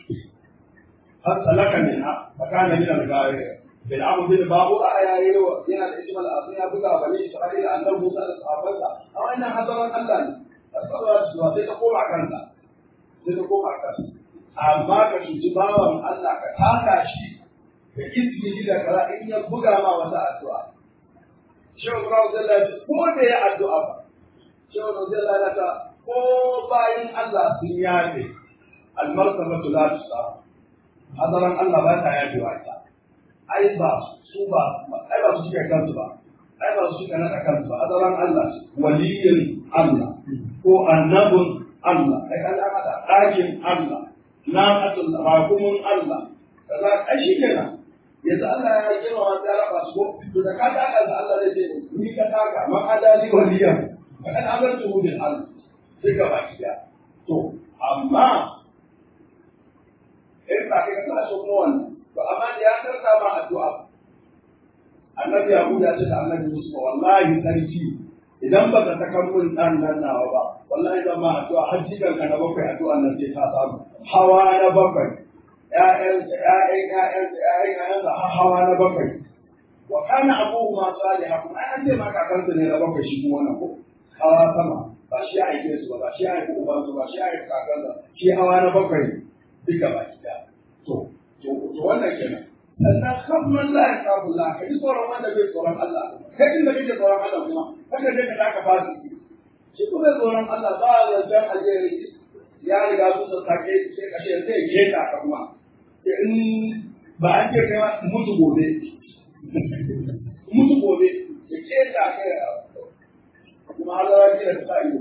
har salaka min ha fakana min al-ghawi bil abu bil babu ayayi yana da ismal azim ya buga bani isra'ila annabi Musa da sahabbansa a wannan hadaran Allah ne asaba su sai ta koma kansa sai ta koma kansa amma ka cuci bawan Allah ka taka shi da izini da kara in ya buga ma wata addu'a shehu Ibrahim zai lafi ko da ya addu'a ba shehu Ibrahim zai lafi ko bayan Allah sun yafe almartabatu la tusa hadaran Allah ba ta yafe wa ita ai ba su ba ai ba su suke kansu ba ai ba su suke nada kansu ba hadaran Allah waliyin Allah ko annabun Allah ai Allah hada ɗakin Allah naqatul rakumun Allah kaza ai shi kenan yanzu Allah ya kira wa ta raba su ko to da ka taka da Allah zai ce ni ka taka ma adali waliyan fakan azantu bil Allah sai ka baki da to amma in ba kai ka so mu wannan to amma da ya karka ma addu'a annabi Abu ya ce da annabi Musa wallahi sarki idan ba ka saka mun dan nan nawa ba wallahi zan ma addu'a har jikan ka na bakwai addu'a nan sai ka samu hawa na bakwai ƴaƴan ƴaƴan ƴaƴan ƴaƴan ƴaƴan har hawa na bakwai wa kana abuhu ma salihan kuma ai an ce ma kakansu ne na bakwai shi kuma wannan ko hawa sama ba shi ya aike su ba ba shi ya aike uban su ba shi ya aike kakansa shi hawa na bakwai duka ba ki da to to to wannan kenan sannan kafin la ya kafu la ka ji tsoron wanda bai tsoron Allah kai inda kake tsoron Allah kuma kada je ka taka fasu shi kuma tsoron Allah ba ya zan aje ya riga su sa sake sai kashe sai keta ka kuma in ba an ce kai mutu gobe mutu gobe ya keta kai kuma Allah ya kira ta ido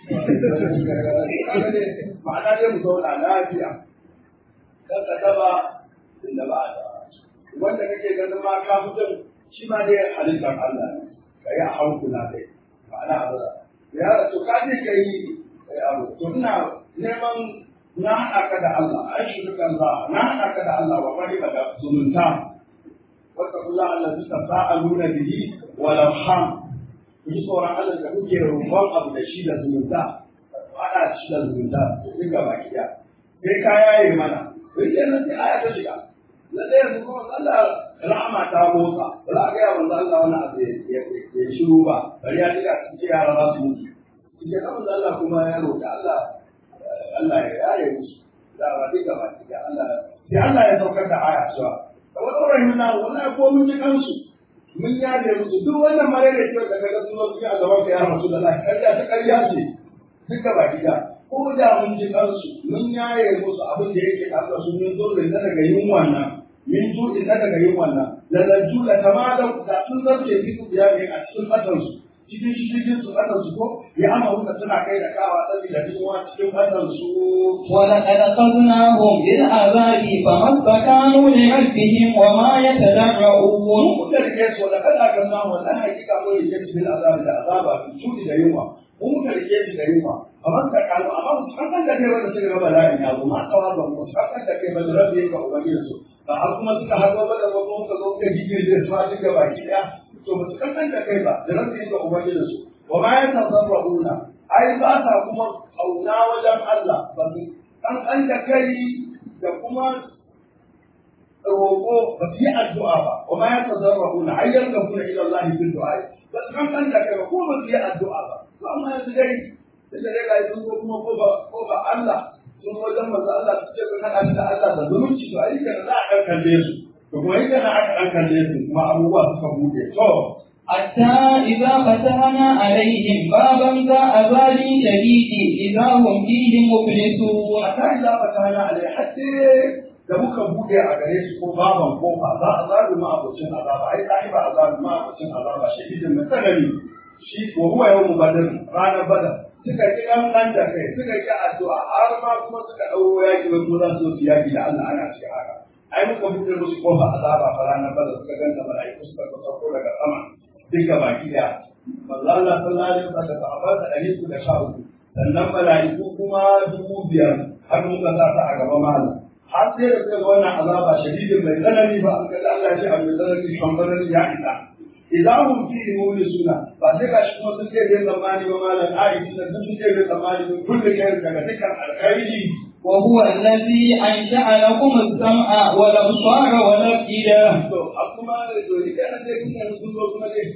ma'ana dai mu zauna lafiya kan ka taba inda ba a wanda kake ganin ma ka mutum shi ma dai halittar Allah ne ka yi a hankula dai ma'ana abu da ya rasu ka je ka yi abu to ina neman na haɗa ka da Allah an shi dukan za na haɗa ka da Allah wa bari da zumunta wata kula Allah suka sa'aluna bihi wa lamham ku ji tsoron Allah da kuke rumban abu da shi da zumunta haɗa shi da zumunta duk ga baki ɗaya sai ka yaye mana sai kenan sai aya ta shiga na ɗaya su kuma Allah rahama ta motsa ba za a gaya manzo Allah wani abu ya shiru ba bari ya shiga cikin yara za su mutu Ike na manzo Allah kuma ya roƙi Allah Allah ya yaye musu da ba duka ba duka Allah sai Allah ya saukar da aya cewa kamar ɗaurin na wallahi ko mun ji kansu mun yaje musu duk wannan marere ce da kaga sun zo su a gaban ka ya rasu da Allah ƙarya ta ƙarya ce duka ba duka ko da mun ji kansu mun yaye musu abin da yake tare su mun zo da daga yin wannan min juɗin na daga yin wannan lalaju da kama da da sun zarce fi ku biya ne a cikin ƙasarsu cikin cikin su ƙasarsu ko ya ama wuka suna kai da kawa saboda yunwa cikin ƙasarsu. ولقد أخذناهم بالعذاب فما استكانوا لربهم وما يتضرعون Mun da rike su da kada ka samu wannan hakika mun rike su bil azabi da azaba fi juɗi da yunwa. Mun muka rike su da yunwa. Amma ka kalu amma su kan da kai wanda suka ga bala'in ya zo ma tsawa ba mu su kan da kai ba da rabbi ga ubangiji ba har kuma suka haɗo ba da wasu muka zo muka gigirje su a duka baki ɗaya to ba su kankan da kai ba da rabbi ga ubangiji su wa ma ya tasarra'una ai ba sa kuma kauna wajen Allah ba su kankan da kai da kuma roƙo ba su yi addu'a ba wa ma ya tasarra'una ai yanka kuna ila Allah bil du'a ba su kankan da kai ba ko ba su yi addu'a ba to amma yanzu dai da dai ga sun zo kuma ko ba ko ba Allah sun wajen manzo Allah su ce kan Allah da Allah da zumunci to ai kana za a kan kalle su to kuma in kana aka kan kalle su kuma abubuwa suka bude to حتى إذا فتحنا عليهم بابا ذا عذاب شديد إذا هم فيه مبلسون hatta idza fatana alai hatta da muka bude a gare su ko baban kofa za a zaru ma abocin azaba ai sahiba azabu ma abocin azaba shahidin mai tsanani shi wa huwa yawmu badr ranar badar suka ki dan dan da kai suka ki addu'a har ma kuma suka dauro yaki wai ko za su su yaki da Allah ana cikin haka ai muka bude musu kofa azaba fa ranar badar suka ganta mala'iku suka sauko daga sama duka baki daya manzo Allah sallallahu alaihi wasallam da sahabbansa ɗari uku da sha uku sannan mala'iku kuma dubu biyar har muka sa ta a gaba malam har sai da suka ga wannan azaba shadidin mai tsanani ba an kaji Allah ya ce abu mai tsanani shambarar ya isa idan hum fi suna ba sai ga shi kuma sun ce bai tsammani ba malam aiki da sun ce bai tsammani ba kullu kai daga dukkan alkhairi وهو الذي أنشأ لكم السمع والأبصار والأفئدة to a kuma da dole kana sai kun yanzu sun zo kuma dai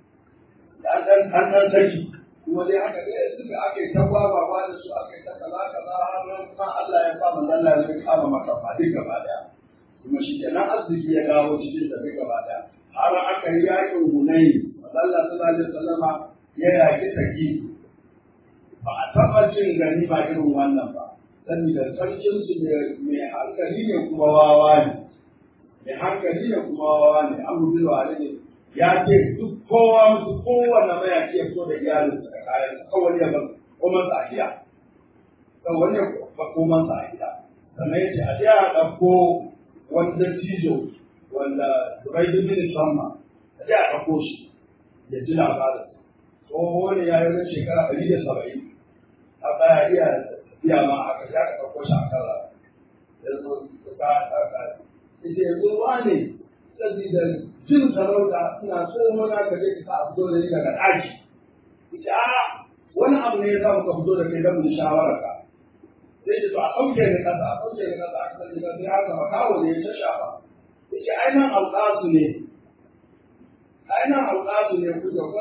an dan an dan saki kuma dai haka dai suka ake ta gwagwa ba da su ake ta kaza kaza har ma Allah ya ba manzo Allah ya kama maka fa duk gaba daya kuma shi kenan arziki ya dawo cikin da duk gaba daya har aka yi yakin Hunayn manzo Allah sallallahu alaihi wasallama ya yaki saki ba a taɓa cin gani ba irin wannan ba saboda sarkin su mai hankali ne kuma wawa ne mai hankali ne kuma wawa ne an rubi ne ya ce duk kowa musu kowane mayaki ya fito da iyalinsa da kayansa kawai ya bar komansa a gida kawai ya bar komansa a gida sannan ya ce a je a ɗauko wani dattijo wanda Zubai bin Samma a je a ɗauko shi ya ji labarin tsoho ne ya yi wani shekara ɗari da saba'in a baya iya iya ma aka ya ka ɗauko shi a kan ya zo ka ka ita ya zo wane saboda jin sarauta ina so mana ka je ka fito da ni daga ɗaki ita a wani abu ne ya sa muka fito da kai don mu shawara ka sai da to a ɗauke ni kasa a ɗauke ni kasa a kan ni kasa ya zama kawo ne ya shafa ita ai nan alƙasu ne ai nan alƙasu ne ku da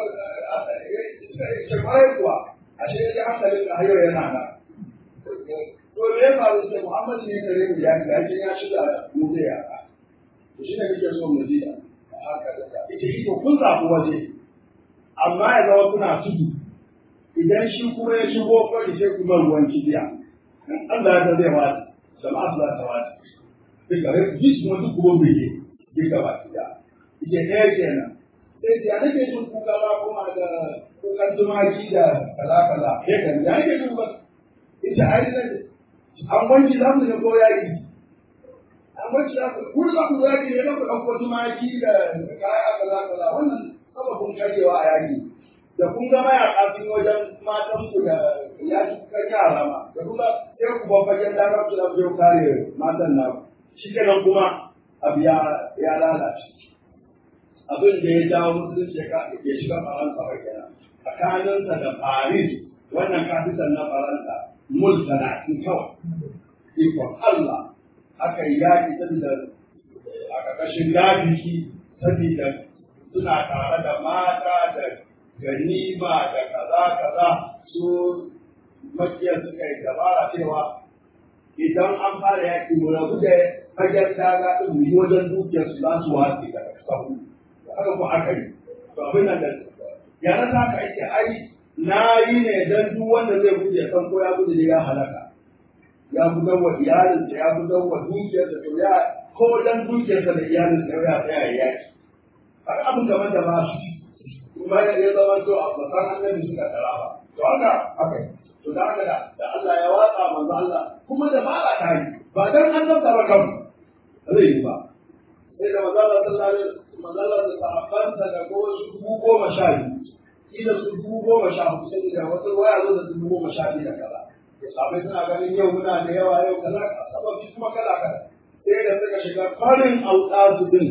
ce kwarai kuwa ashe ya ji hankalin ka hayo yana nan to me ya faru sai Muhammad ne kare mu ya ga ya shiga mu da yara to shi ne kake so mu ji haka da ita iko kun zaɓi waje amma ya zama kuna tudu idan shi kuma ya shigo kwari sai kuma ruwan kibiya in Allah ya zai wata jama'a su za ta wata sai gare ku ji kuma duk kuma bai yi gaba kibiya ike ɗaya kenan sai ya nake jin kuka ba kuma da kukan tumaki da kaza kaza ya kan ya nake jin ba ita ai an wanki za mu ne ko yaki amma shi aka kun za ku yaki ne ku ɗauko tumaki da kaya kaza kaza wannan sababin karyewa a yaki da kun ga mayaƙa sun wajen matan ku da yaki kan yara ma da kuma sai ku babba yan da ku da ku kare matan na shi kenan kuma abu ya ya lalace abin da ya jawo musulunci ya shiga faransa ba kenan tsakaninsa da paris wannan kafitan na faransa mul talatin kawai ikon allah aka yi yaƙi saboda a ƙarƙashin gabiki saboda suna tare da mata da ganima da kaza kaza su makiyar suka yi dabara cewa idan an fara yaƙi mu rabu da fagen daga ɗin mu yi wajen dukiyar su za su watsi daga sahu haka ko aka yi to abin nan da yana ta ka ake ai na yi ne don duk wanda zai guje san ko ya guje ya halaka ya gudan wa iyalinsa ya gudan wa dukiyarsa to ya ko dan dukiyarsa da iyalinsa ya tsaya ya yaki har abin gaban da ba su kuma ya ya zama to a bakan annabi suka tara ba to haka haka to da haka da Allah ya watsa manzo Allah kuma da ba ta yi ba dan annabi ba kan zai yi ba sai da manzo Allah sallallahu alaihi wasallam manzo Allah da sahabbansa da ko su dubu goma sha biyu kila su dubu goma sha hudu sai da wata waya zo da dubu goma sha biyu da kaza sabai suna ganin yau muna da yawa yau kaza sababi kuma kala kala sai da suka shiga farin alƙasu din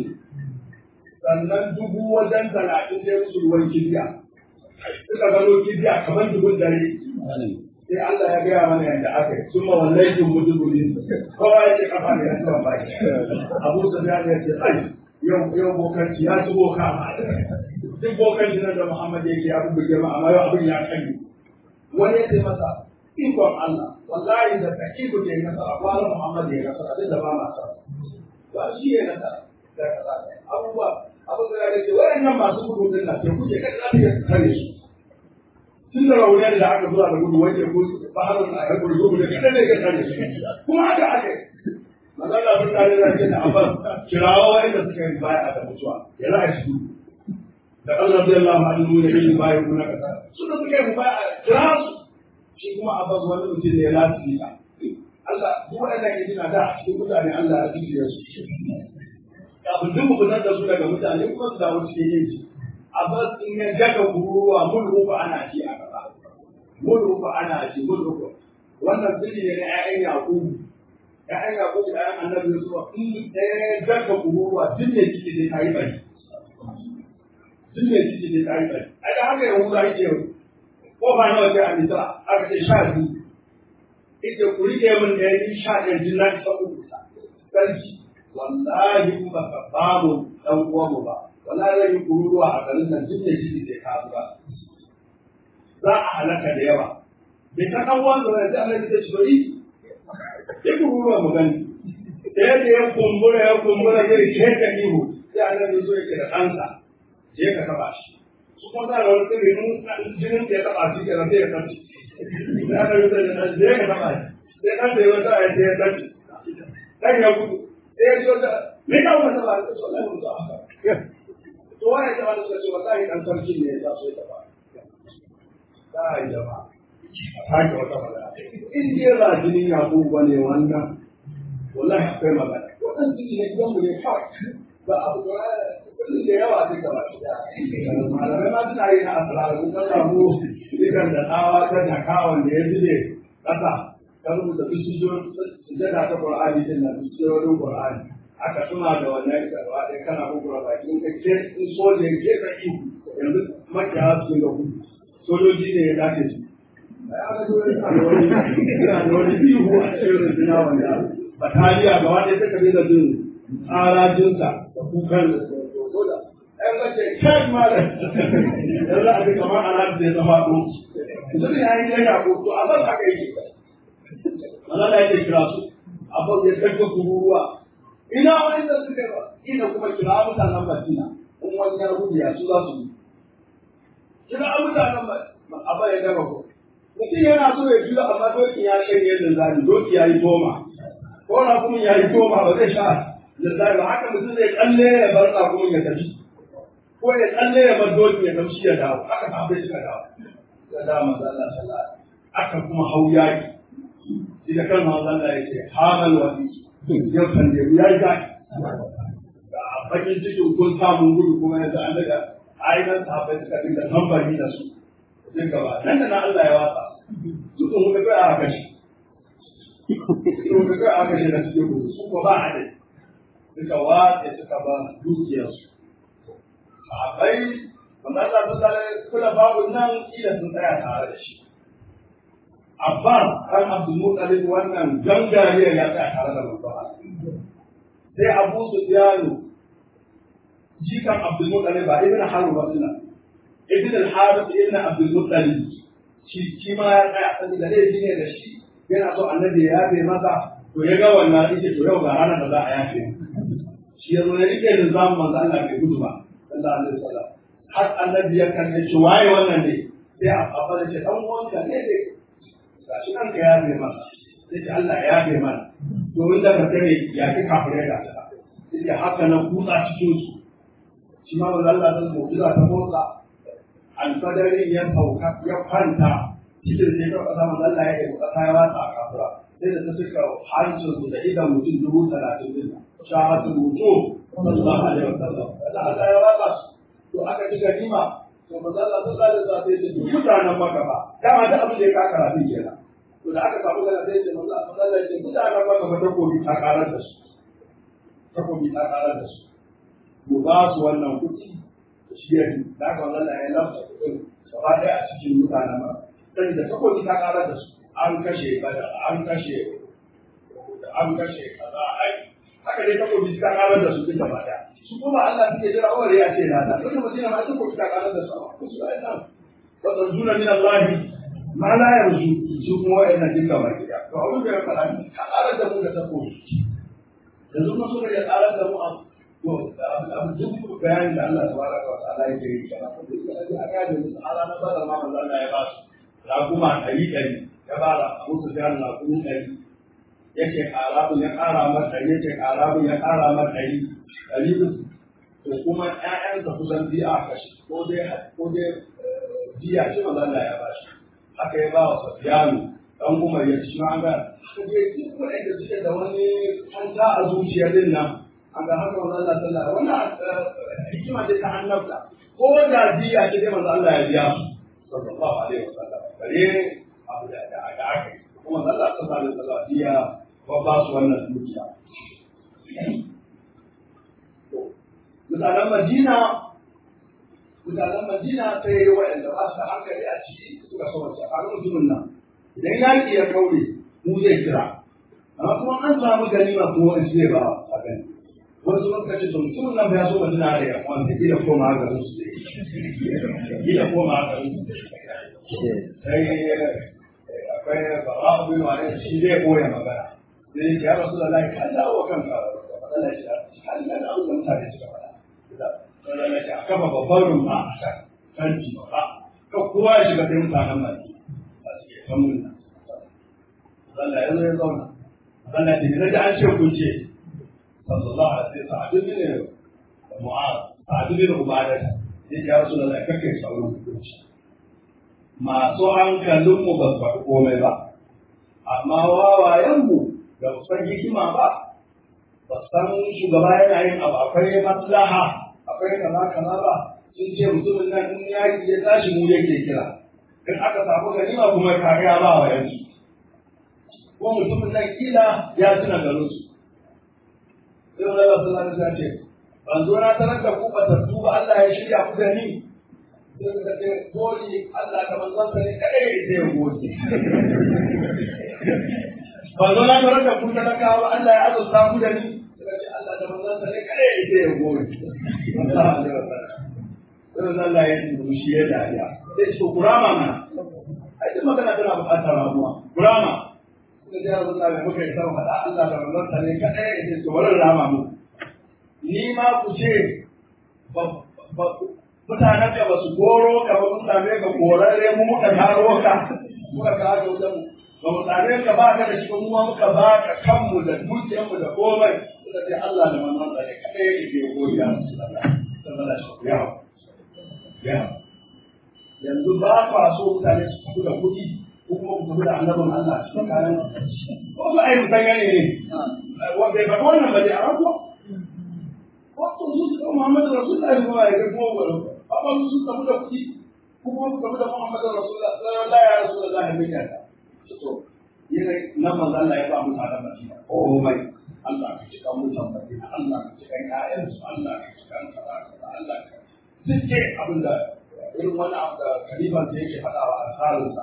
sannan dubu wajen talatin sai musu ruwan kibiya suka gano kibiya kamar dubun dare sai Allah ya gaya mana yadda aka yi sun mawallai jin mudubuli kowa ya ce kafa ne ya ci ban baki abu su ya ce ai yau yau bokanci ya ci boka duk bokanci nan da Muhammad yake ya bubuge ma amma yau abin ya kanyi wani ya ce masa ikon Allah wallahi da ka iko da ya nasara wani Muhammad ya nasara duk da ba ma sa ba shi ya nasara da kaza abubuwa abin da ya ce wayannan masu gudu din nan ke kuje kada za ta kare su tun da rauniyar da aka zuwa da gudu wajen ko baharun a yakur zuwa da kada ne ka kare su kuma haka aka magana sun tare da ce da abbas kirawa wanda suka yi baya da mutuwa ya za a shi da Allah zai Allah ma'alimu da yin baya kuna kasa suna suka yi baya kira su shi kuma abbas wani mutum ne ya lati ka Allah duk waɗannan yana da a cikin mutane Allah ya jiya su kafin duk mu fitar da su daga mutane kuma su dawo cikin yin shi abbas in ya daga kururuwa mun rufa ana ci a gaba mun rufa ana ci mun rufa wannan sirri ne na ƴaƴan yaƙubu ƴaƴan yaƙubu da ƴaƴan annabi yusuf in ɗaya daga kururuwa duk ne ciki dai ta yi bari duk ne ciki dai ta yi bari a da haka yahuda yake yau ko ba nawa sai a misra aka ce sha biyu ita ku rike min da yi sha ɗaya jin na ta uku sarki wallahi in ba ka bamu dan uwanmu ba wallahi zai yi kururuwa a garin nan duk da shi sai ka zuba za a halaka da yawa bai ta kan wanda wani da Allah ya ce bari ya kururuwa mu gani da yadda ya kumbura ya kumbura zai sheka ihu sai Allah ya zo ya kira kansa je ka taba shi su kuma da wani sirri in jinin da ya taba shi kenan sai ya tafi ya da yuta da je ka taba shi sai kan da ya wata ya ya tafi dan ya gudu sai ya ce wata me ka wata ba ta wallahi mun ta haka to wani da wani sai wallahi dan sarki ne ya so ya taba kai jama'a haka wata magana in dai ba jinin yakubu bane wannan wallahi akwai magana wannan jini ne gidan mu ne kawai ba abu da kullum da yawa sai ka bashi malamai ma suna yi na asrar kun ka samu ikan da tsawa ta dakawan da ya zube kasa ka rubuta sujjada ta qur'ani din nan sujjadodin qur'ani aka tuna da wannan karwa dai kana gugura baki in ka ke in soje ke ka ihu yanzu makiya su ga gudu sojoji ne ya dace su ina da wani ihu a cikin rundunar wanda bataliya gaba ɗaya ta kabe da jin tsarajinsa da kukan da ɗan mace kai mara yanzu a duka ma ana da ya zama ɗo mutum ya yi yana ko to a ban haka yake mana da yake kira su a ban ya karka kururuwa ina wani da suka yi ina kuma kira mutanen Madina in wani ya gudu ya su za su yi kira mutanen a ban ya gaba ko mutum yana so ya juya amma dokin ya shirye da zani doki ya yi toma ko na kuma ya yi toma ba zai sha da zai ba haka mutum zai kalle ya bar tsakumin ya tafi ko ya kalle ya bar doki ya tafi ya dawo haka sahabbai suka dawo da da manzo Allah sallallahu aka kuma hau yaki shi da kan manzo Allah ya ce hamal wadi yau kan da ya yi zaki da bakin cikin kun samu gudu kuma yanzu an daga ainihin sahabbai suka dinga tambari da su duk gaba nan da na Allah ya watsa su sun muka kai a kashi sun kai a kashi na cikin gudu su ko ba a dai suka watsa suka ba dukiyarsu sahabbai wanda Allah sun tare kula babu nan kila sun tsaya tare da shi Abbas kan Abdul Muttalib wannan gangariyar ya tsaya tare da manzo sai Abu Sufyan jikan Abdul Muttalib ba ibn Harb ba suna ibn al-Harith ibn Abdul Muttalib shi shi ma ya tsaya sani da laifi ne da shi yana so annabi ya yafe masa to ya ga wannan yace to yau ga ranar da za a yafe shi ya zo ya rike nizamin manzo Allah bai gudu ba sallallahu alaihi wasallam har annabi ya kalle shi waye wannan ne sai a abba da ce dan uwanka ne dai gashi nan ka yafe masa sai ce Allah ya yafe mana domin da ka tare ya fi kafirai da ta sai haka nan kutsa cikin su shi ma manzo Allah ta mu'jiza ta motsa alfadari ya sauka ya kwanta cikin sai ka kasa manzo Allah ya yi kasa ya watsa a kafura sai da ta cika hancin su da idan mutum dubu talatin din shahatu mutu sallallahu alaihi wasallam da Allah ya watsa su to aka ci ganima to manzo Allah sallallahu alaihi wasallam sai ya ce mutanen maka ba dama da abin da ya kaka rafin kenan to da aka samu gana sai ya ce manzo Allah ya ce mutanen maka ba ta kobi ta karar da su ta kobi ta karar da su mu ba su wannan kuɗi shi ya da aka manzo Allah ya lafta kuɗin gaba ɗaya a cikin mutanen maka sai da takobi ta karar da su an kashe bada an kashe an kashe kaza ai haka dai takobi ta karar da su duka ba daya su kuma Allah suke jira awar ya ce na da wannan mutum ma takobi ta karar da su amma su ai nan wa tanzuna min Allah ma la yarju su kuma wa'annan duka ba gida to abin da ya fara ka karar da mu da takobi yanzu kuma suka ya karar da mu a to abu duk bayanin da Allah tabaraka wa ta'ala yake yi kana ko da aka ga musu ala na badar ma Allah ya ba su raguma ɗari ɗari ya ba da musu da raguma ɗari yake ƙarabun ya ƙara mar ɗari yake ƙarabun ya ƙara mar ɗari ɗari uku to kuma ƴaƴansa kusan biya a kashe ko dai ko dai biya shi maza Allah ya bashi haka ya ba wa Safiyanu dan Umar ya ci ma ga haka dai duk wanda suke da wani hanta a zuciya din nan an ga haka maza Allah sallallahu wannan hikima ce ta annabta ko da biya ce dai maza Allah ya biya su sallallahu alaihi wasallam bare abu da da aka yi kuma Allah sallallahu alaihi wasallam biya ba ba su wannan dukiya mutanen Madina mutanen Madina sai waɗanda ba su da hankali a ciki suka so wace a mutumin nan idan yaƙi ya kaure mu zai kira amma kuma an samu ganima kuma wani zai ba a gani wasu suka ce to mutumin nan ya so Madina da ya kwanta kila koma ga su kila koma ga su sai akwai bara bin wani shi zai koya magana sai ya rasu da lai ka dawo kanka Allah ya ka da da abin da mutane suka faɗa Allah ya a kafa babban rumfa a kan kanti babba ka kowa ya shiga sai mutanen baki a suke kan mun Allah ya zo ya zauna Allah ya ce da an ce kun ce sallallahu alaihi wasallam sa'adu bin mu'az sa'adu bin ubadah ya rasu da lai kake sauran hukunci masu hankalinmu ba su faɗi komai ba, amma wawayenmu da ba san hikima ba, ba san shugaba yana yin abu akwai maslaha akwai kaza kaza ba sun ce mutumin nan in yaƙi ya tashi mu yake kira in aka samu ganima kuma kariya ba wa yanzu ko mutumin nan kila ya tuna garin su sai wani Allah sallallahu alaihi wasallam ce ban zo na tarar da ku batattu ba Allah ya shirya ku da ni sai suka ce goli Allah da manzansa ne kadai ya sai goli ba zo na tarar da ku talakawa ba Allah ya azurta ku da ni suka ce Allah da manzansa ne kadai ya sai goli sai Allah ya yi shi ya dariya sai ce kurama mana ai duk magana tana buƙatar ramuwa kurama suka ce Allah da muka yi sama faɗa Allah da manzansa ne kadai ya sai to bari rama mu ni ma ku ce mutanen da ba su koro ka ba mun same ka korarre mu muka taro ka muka kawo ka wajen mu ba mu same ka ba ka da shi mu ma muka ba ka kanmu da dukiyarmu da komai suka ce Allah da manzon sa ne kadai yake ke godiya sallallahu alaihi ya ya yanzu ba ka so mutane su tafi da kuɗi ko kuma ku tafi da annabin Allah cikin kayan ko su ayi mutane ne bai faɗi wannan ba dai a rabuwa wato su suka Muhammadu Rasulullahi kuma ya ga kuma gwaro amma su suka mu da kuɗi ko kuma suka mu da Muhammadu Rasulullahi sallallahu alaihi Rasulullahi mai yata to yana nan manzo Allah ya ba mu tare Madina oh mai Allah ka cika mu san Madina Allah ka cika ƴaƴan su Allah ka cika kaza kaza Allah ka duk abin da irin wani abu da kalifan da yake faɗa wa alƙalinsa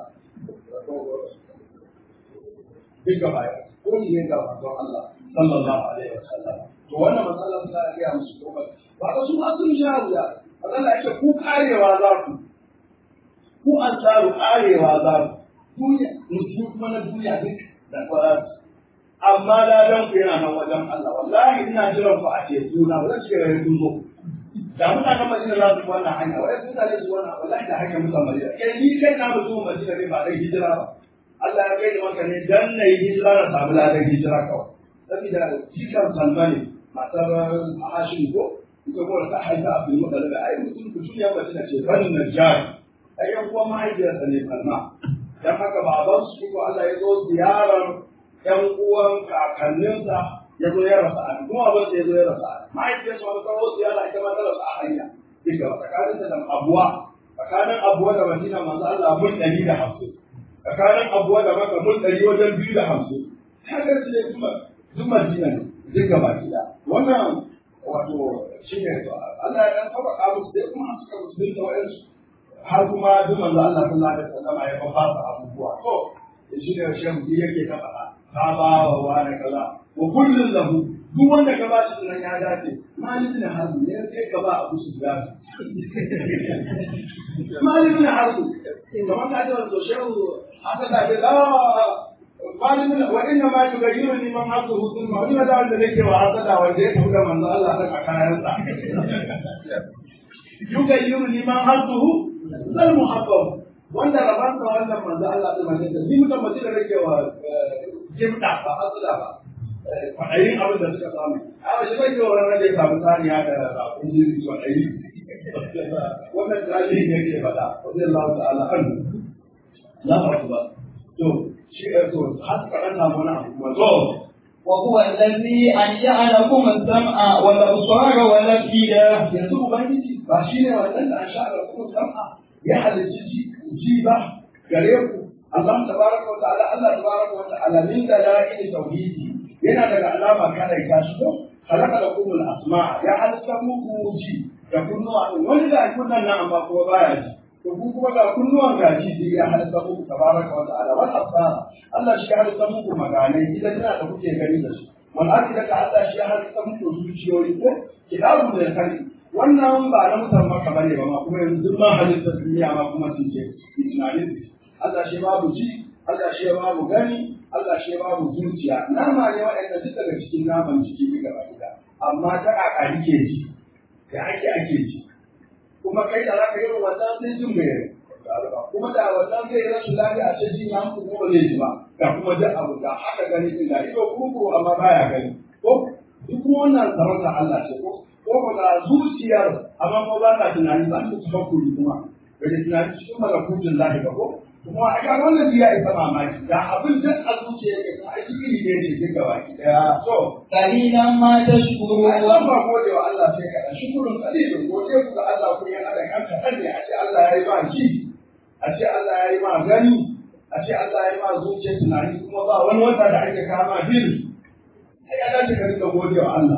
duk gaba ya ko ne ga manzon Allah sallallahu alaihi wasallam to wannan matsalar za a gaya musu ko ba ba su ma sun sha wuya Allah ya ce ku karewa za ku ku an tsaro arewa za ku duniya musulmi kuma na duniya duk da kwaras amma ladan ku yana nan wajen Allah wallahi ina jiran ku a teku na ba zan ce ga kun zo da mutanen Madina za su wannan hanya wai sun tare su wannan wallahi da hanyar mutan Madina kai ni kai na mutum Madina ne ba dai hijira ba Allah ya kai da maka ne dan na yi hijira na samu ladan hijira kawai saboda jikan Salman matar Hashim ko ita ko ta haifa Abdul Muttalib ai mutum ku ya Madina ce ban Najjar ai yan uwan mahaifiyarsa ne Salma dan haka baban su ko Allah ya zo ziyarar yan uwan kakanninsa ya zo ya rasa an kuma abin da ya zo ya rasa an mahaifiyarsa wani kawo ziyara ita ma ta rasa a hanya duka tsakanin da abuwa tsakanin abuwa da madina manzo Allah mun ɗari da hamsin tsakanin abuwa da maka mun ɗari wajen biyu da hamsin haka su ne kuma duk madina ne duk gaba gida wannan wato shi ne Allah ya dan sauƙaƙa musu sai kuma suka musulunta wa'yansu har kuma duk manzo Allah sallallahu alaihi wasallam ya ba fasa abubuwa to shi ne shehu yake ta faɗa ka ba wa wani kaza wa kullun lahu duk wanda ka ba shi sunan ya dace malik na hazu ne sai ka ba abu su da malik na hazu kamar ka ji wanda shehu aka da ke da malik na wa inna ma yughayyiru ni man hazu hudun ma wani da wanda nake wa hasada wanda ya tafi da manzo Allah ta kayan sa yughayyiru ni man hazu zal muhabbab wanda rabansa wannan manzo Allah ta manzo ni mutum mace da nake wa jimda ba hasada ba kwaɗayin abin da suka samu a wasu bai yiwa ranar da ya samu saniya da rafin jiri kwaɗayi wannan tarihi ne ke faɗa wasu Allah ta'ala an na faɗi ba to shi ya so har suka ɗan samu wani abu kuma zo وهو الذي أنشأ لكم السمع والأبصار والأفئدة yanzu ubangiji ba shi ne wannan da an sha da kuma sam'a ya halicci ji ba gare ku Allah tabaraka wa ta'ala Allah tabaraka wa ta'ala min dalail tauhidi yana daga alama kada ya shi ko khalaqa lakum al-asma ya halitta muku ji da kunnuwa wani da kunnan nan amma kuma baya ji to ku kuma ga kunnuwan gaji sai ya halitta muku tabaraka wa ta'ala wal absara Allah shi ya halitta muku maganai idan yana da kuke gani da su wal akida ka Allah shi ya halitta muku zuciyoyi ko kitabu da kari wannan ba na mutan maka bane ba ma kuma yanzu duk ma halitta duniya ma kuma sun ce tunanin Allah shi babu ji Allah shi babu gani Allah shi ba mu zuciya nama ne waɗanda duk daga cikin naman jiki ne gaba gida amma ta kaka ke ji da ake ake ji kuma kai da zaka yi wannan sai jin bai kuma da wannan zai yi rashin lafiya a ce jin ya mutu kuma ba zai ji ba ga kuma duk abu da haka gani din da ido kurkuru amma baya gani ko duk wannan sarauta Allah ce ko ko ko da zuciyar amma ko ba ta tunani ba ta tafakkuri kuma bai tunani cikin malakutun lahi ba ko kuma a ga wannan biya isa mamaki da abin duk a zuciya yake ta aiki iri ne ne duka baki daya so قليلا ما تشكرون Allah ba gode wa Allah sai ka shukurun kalilin gode ku ga Allah ku yi hada kan kaɗan ne a ce Allah ya yi ma ji a ce Allah ya yi ma gani a ce Allah ya yi ma zuciya tunani kuma ba wani wata da ake kama bil sai ya dace ka dinga gode wa Allah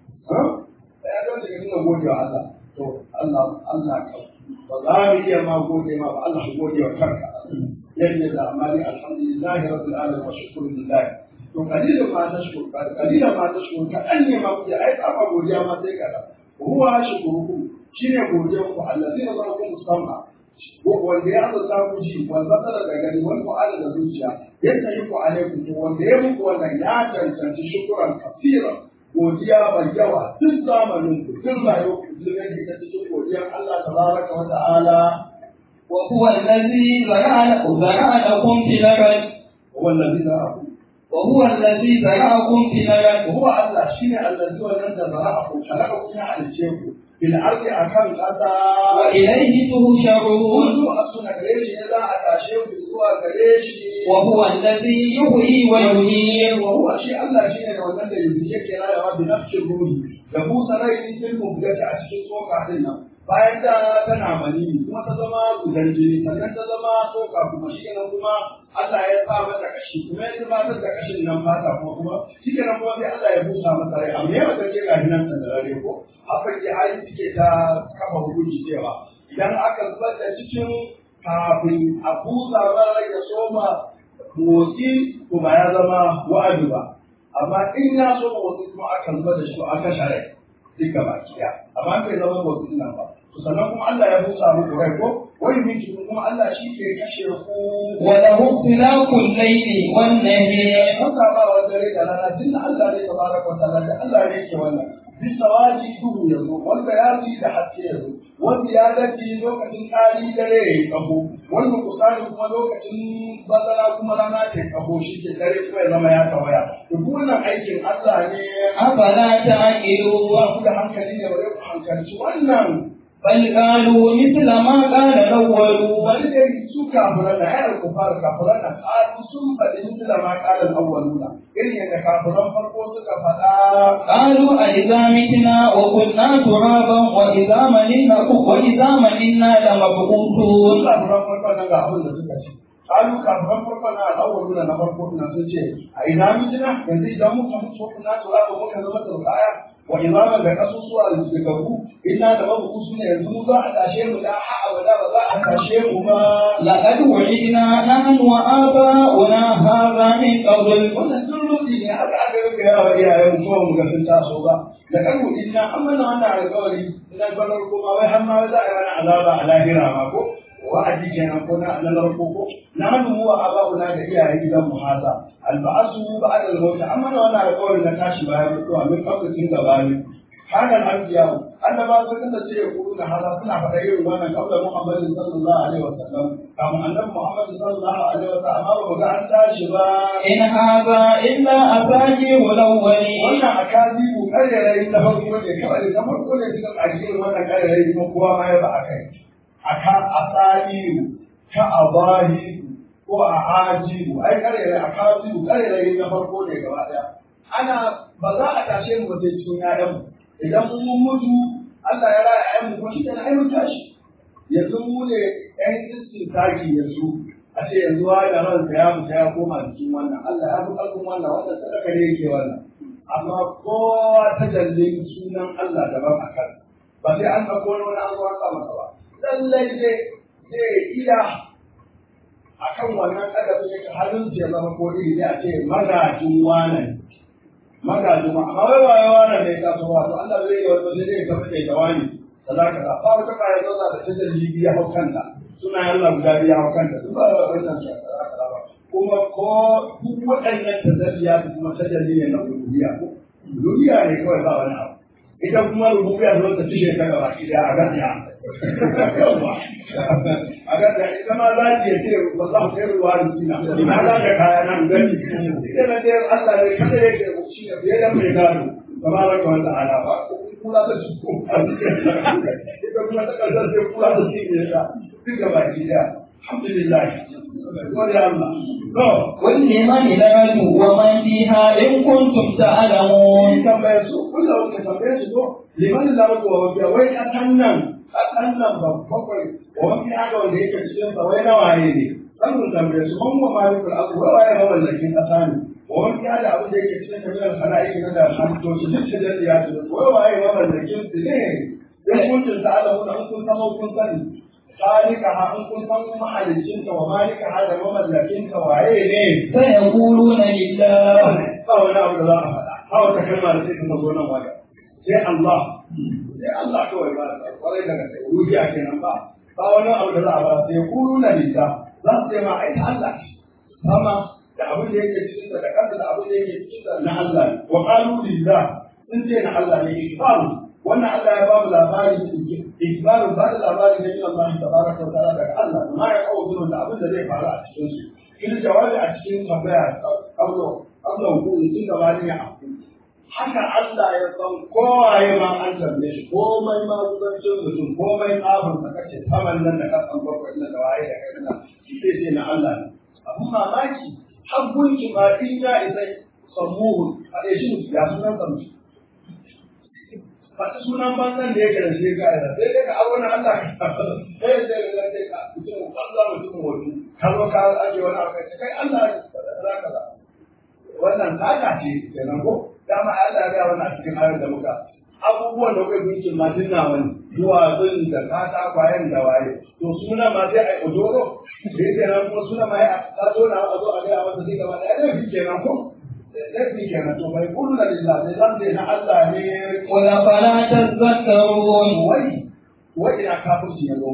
sai ya dace ka dinga gode wa Allah to Allah Allah ka ba za mu iya ma gode ma ba Allah gode wa kanka yadda da amali alhamdulillah rabbil alamin wa shukru lillah to kalilan ma tashkur kalilan ma tashkur ka an ne ma kuke ai ba godiya ma sai kada huwa shukrukum shine godiyan ku allazi razaqakum sam'a wanda ya azurta ku ji wal basara da gani wal fu'ala da zuciya yadda yi ku alaikum to wanda ya muku wannan ya cancanci shukuran kasira godiya mai yawa duk zamanin ku duk rayuwar ku duk rage ta cikin godiyar Allah tabaraka wa ta'ala وهو الذي زرع زرع لكم في الأرض huwa allazi zara'akum وهو الذي زرعكم في الأرض وهو الله شيء الذي ولد زرعكم خلقكم على الشيء في الأرض أكم قطع وإليه تهشرون وضوء أصنع قريش إذا أتاشيه بزوء قريش وهو الذي يحيي ويميت وهو شيء الله شيء ولد يزيك كلا يا رب نفس الروح يبو سرعي في المبدأ أشكي سوق علينا bayan da tana mani kuma ta zama gudan jini sannan ta zama soka kuma shi kenan kuma Allah ya sa mata kashi kuma ya gabatar da kashin nan fata kuma kuma shi kenan kuma sai Allah ya busa masa rai amma yawa take ga nan sanarare ko haka ke hali suke ta kafa hukunci cewa idan aka zubar da cikin kafin a busa mara ya soma motsi to ba ya zama wa'adi ba amma in ya soma motsi kuma aka zubar da shi aka share duka baki ɗaya amma bai zama motsin nan ba to sannan kuma Allah ya busa muku rai ko wai miki kuma Allah shi ke kashe ku وله اختلاف الليل والنهار haka ba wa dare da rana tun da Allah ne tabaraka wa ta'ala da Allah ne ke wannan bisawaji duhu ya zo wanda ya ji da haske ya zo wanda ya dace lokacin tsari dare ya yi kaho wanda kusari kuma lokacin bazara kuma rana ta yi kaho shi ke dare kuma ya zama ya tawaya to duk wannan aikin Allah ne أفلا تعقلون ba ku da hankali ne ba ku hankalci wannan بل قالوا مثل ما قال الأولون wani da su kafiran da ayar kufar kafiran da ƙaru sun faɗi misila ma ƙalan awwaluna irin yadda kafiran farko suka faɗa قالوا أإذا متنا وكنا ترابا وإذا ملنا وإذا ملنا لمبعوثون Sun kafiran farko nan ga abin da suka ce. Kalu kafiran farko na al'awar nuna na farko na sun ce, a ina mijina yanzu idan muka mutu ko na tura ba muka zama turbaya wa imaman da kasusuwa da gabu ina da babu kusu ne yanzu mu za a tashe mu da ha'a ba ba za a tashe mu ba. لقد وعدنا نحن وآباؤنا هذا من قبل Wannan sun rudi ne aka aka rika yawa iyayen kuma mu ga sun taso ba. Da kan mu ina an mana wannan alƙawari ina barar kuma wai har ma za a yi wani azaba a lahira ma ko. wa'adi kenan ko na na narko ko na hannu wa aba'una da iyayen gidan mu haza alba'asu ba'da al-maut amma na wannan alƙawarin na tashi bayan mutuwa min kafin gabani hakan anbiya annaba sun kasance ya kuru na haza suna faɗa irin wannan kabla muhammadin sallallahu alaihi wasallam kamar annabi muhammad sallallahu alaihi wasallam amma ba ga an tashi ba إن هذا إلا أساطير الأولين wannan akazibu karerai na farko ne kawai na farko ne suka ƙarshe wannan karerai kuma kowa ma ya ba a kai aka asaliru ka abahi ko a ajibu ai karerai akazibu karerai na farko ne gaba daya ana ba za a tashe mu ba sai cikin ƴaƴan mu idan mun mutu Allah ya raya ƴaƴan mu ko shi kenan ai mun tashi yanzu mu ne ƴan istisaki yanzu a ce yanzu wa da ransa ya mutu ya koma jikin wannan Allah ya fi ƙarfin wannan wannan sadaka ne yake wannan amma kowa ta jallin sunan Allah daban a kan ba sai an ɗauko wani wani an zuwa sa masa ba lallai zai zai iya a kan wannan ƙadafin yake halin ya zama ko iri ne a ce magajin wane magajin ma amma wai waye wane ne ka so wato Allah zai yi wani zai tafi da jawani da za ka ba wata kaya zauna da ta jalli biya hau kanta suna Allah guda biya hau kanta duk ba wannan shakara ba kuma ko duk waɗannan tazariya su kuma tajalli ne na rububiya ko rububiya ne kawai ba wani abu ita kuma rububiya zo ta tushe ta gaba ki da a gaskiya a gaskiya ita ma za ta ce ba za mu kai ruwa da sina ina za ka kaya nan gani ita na dai Allah ne kada yake shi ne fiye da mai gado tabaraka wa ta'ala ba kula da shi ko ita kuma ta kasar sai kula da shi ne ta duk gaba ki da alhamdulillah gode Allah to ولمن الأرض ومن فيها إن كنتم تعلمون Mun tambaye su, kullum ka tambaye su ko, liman lardu wa wafiya, wai ƙasan nan, ƙasan nan ba bakwai, wa wafi haka wanda yake cikin sa wai nawaye ne. San mun tambaye su, man wa malikul asu, wai waye mamallakin ƙasa ne. Wa wafi haka abin da yake cikin kabilar sana'iki na da halittoci, duk da jaddi ya ce, wai waye mamallakin su ne. In kuntum ta'lamuna in kun san kun sani. Salika ha in kun san mahalicinka wa malika ha da mamallakinka waye ne. سيقولون لله ba wani abu da za a faɗa ba wata kalma da sai ka zo nan wajen sai Allah sai Allah kawai ba da kwarai daga sai ruhiya kenan ba ba wani abu da za a faɗa sai kulu na lita za su ce ma ai ta Allah ce sama da abin da yake cikin da kansa da abin da yake cikin da na Allah ne wa qalu lillah sun ce na Allah ne ikbaru wannan Allah ya ba mu labari ikbaru ba da labari ne Allah tabaraka wa ta'ala daga Allah ma ya kawo da abin da zai faru a cikin su in jawabi a cikin tambaya kaulo kaulo ko in gabani ya aku haka Allah ya san kowaye ma an tambaye shi komai ma kusancin mutum komai tsafin sa kace saman nan da kasan bakwai na da waye da kai na sai sai na Allah ne abu mamaki habbun ki ma in ya isa samuhu a ɗaya shi ya sunan sa mutum Fata sunan banzan da yake da shi ga ina sai dai ka aro na Allah ka sai sai ka sai ka mutum banza mutum wani ka zo ka aje wani abu kai kai Allah za ka za wannan tsaka ce kenan ko dama Allah ya ga wannan a cikin ayar da muka abubuwan da kai gunkin ma din na wani duwatsun da kata kwayan da waye to suna ma sai ai odoro sai kenan ko suna ma ya ta zo na a zo a ga masa sai gaba da ya kenan ko laifi kenan to bai kullu lillah sai zan na Allah ne قل أفلا تذكرون wai wai ina kafirci ya zo musu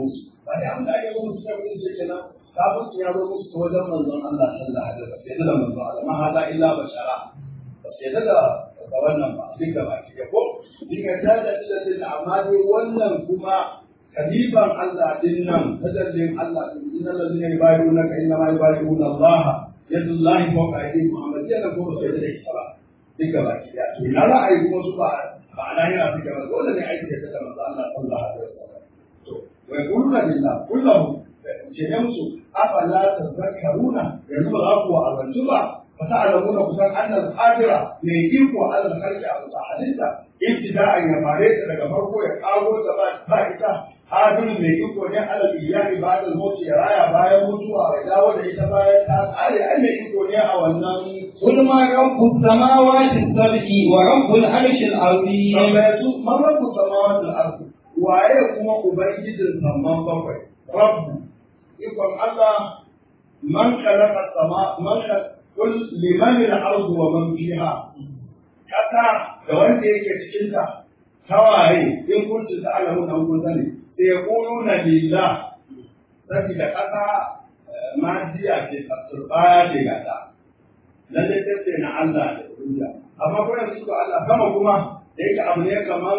ba da abin da ake musu sai mutum ce kenan kafin ya zo musu ta wajen manzon Allah sallallahu alaihi wasallam sai da manzon Allah ma hada illa bashara ba sai da da wannan ba duk da baki ko dinga da da da amma dai wannan kuma kaliban Allah din nan tajallin Allah din innal ladina yubayyi'unaka inna ma yubayyi'una Allah yadullahi fawqa aydihim Muhammad yana ko sai da ita ba duka baki da to na ra'ayi kuma su ba ba ana yana fika ba dole ne aiki da manzo Allah sallallahu alaihi wasallam to wa yaquluna lillah kullahu ce ne musu afala tazakkaruna yanzu ba za ku wa'azantu ba fa ta'lamuna kusan annal qadira ne iko ala al-khalqi a halitta ibtida'an ya fare ta daga farko ya kago ta ba ba ita hadirin mai iko ne ala iyali ba da mutu ya raya bayan mutuwa ya dawo da ita bayan ta tsare ai mai iko ne a wannan قل ما رب السماوات السبع ورب العرش العظيم tambayatu man rabbu samawati al-ardi waye kuma ubangijin samman bakwai rabbu ikon Allah man khalaqa sama man kul liman al-ardu wa man fiha kasa da wanda yake cikin ta tawaye in kuntu ta'lamu an kun sani sai yaquluna lillah sabida kasa madiya ce turbaya ce gata lalle sai na Allah da duniya amma ko yanzu ko Allah sama kuma da yake abu ne kaman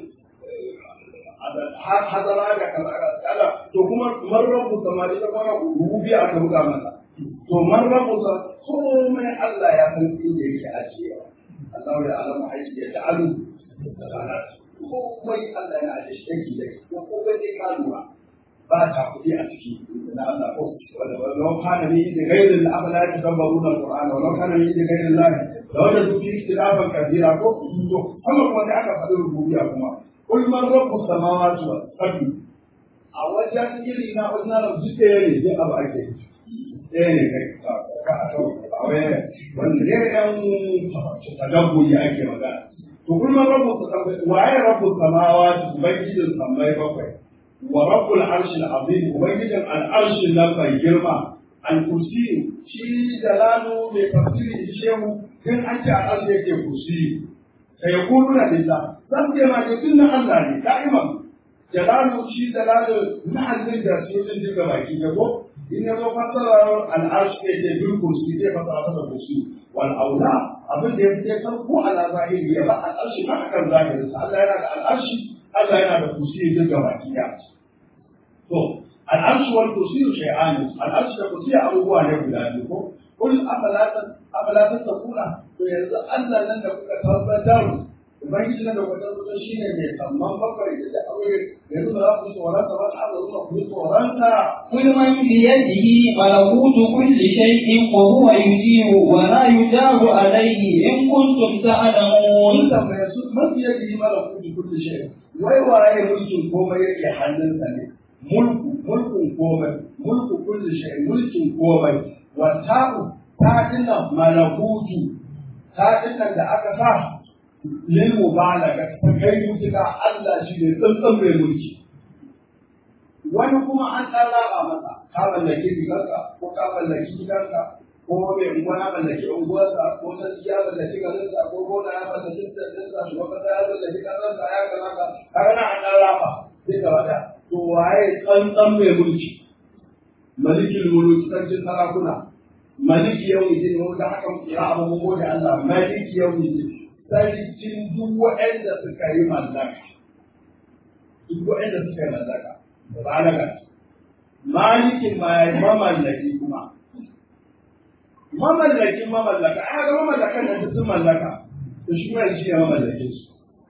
hadara da kaza to kuma marrabu sama ita kuma rubiya aka buga masa to marrabu sa komai Allah ya san inda yake ajiyewa Allah ya alama aiki ya ta'alu komai Allah ya ajiye shi yake da ko komai sai ka lura ba ta kuɗi a ciki na Allah ko wanda walau kana ni da gairin da abala ya tabbaru da Qur'ani walau kana ni da gairin Allah da wanda su fi ikhtilafan kabira ko to kuma kuma da aka faɗi rububiyya kuma kul man rabbus samawati wal ardi a wajen iri na wajen na duk da yare duk abu ake ɗaya ne kai ka a to a wai wanda ne ɗan tadabburi ake magana to kul man rabbus samawati waye rabbus samawati ubangijin sammai bakwai ورب العرش العظيم وبيجد العرش لما يجرم الكرسي شي دلاله بتفسير الشيخ كان أنت العرش يكي كرسي فيقولون لله سبت ما يقولون الله لي دائما جلاله شي دلاله نحن نقدر سيوزن دي كما يجيبه إن يزو فسر العرش يكي بالكرسي دي فسر هذا الكرسي والأولى abin da ya fi san ko ala zahiri ya ba al'arshi ba akan zahirin sa Allah yana da al'arshi Allah yana da kursi duk gaba ɗaya To, al'arshi wal kursiyu shay'ani, al'arshi da kursiyu abubuwa ne guda biyu ko? Kul afalatan takuna, to yanzu Allah nan da kuka tabbatar, Ubangiji nan da kuka tabbatar shi ne mai samman bakwai da da aure, yanzu ba za ku tsoronta ba, ta Allah zuwa ku yi tsoronta. قل من بيده ملكوت كل شيء وهو يجير ولا يجار عليه إن كنتم Kun تعلمون tambaye su mafi yadda yi mara kuɗi kuɗi shi, wai waye mulkin komai yake hannunsa ne. mulku mulkin komai mulku kulli shay mulkin komai wa ta'u ta dinnan malakutu ta dinnan da aka sa lil mubalaga ta kai mutuka Allah shi ne tsantsan mai mulki wani kuma an ɗan raba masa ka mallaki rigarka ko ka mallaki gidanka ko mai unguwa ya mallaki unguwarsa ko sarki ya mallaki garinsa ko gona ya mallaki ɗinsa shugaban ƙasa ya mallaki ƙasarsa ya kaza ka kaga na an ɗan raba sai gaba ɗaya to waye tsantsan mai mulki malikin mulki sarkin sarakuna maliki yau ne ne wanda haka ya abu mun gode Allah maliki yau ne sarkin duk waɗanda suka yi mallaka duk waɗanda suka yi mallaka balaga malikin ma ya mamallaki kuma mamallakin mamallaka a ga mamallakan da sun mallaka to shi ma shi ya mamallakin su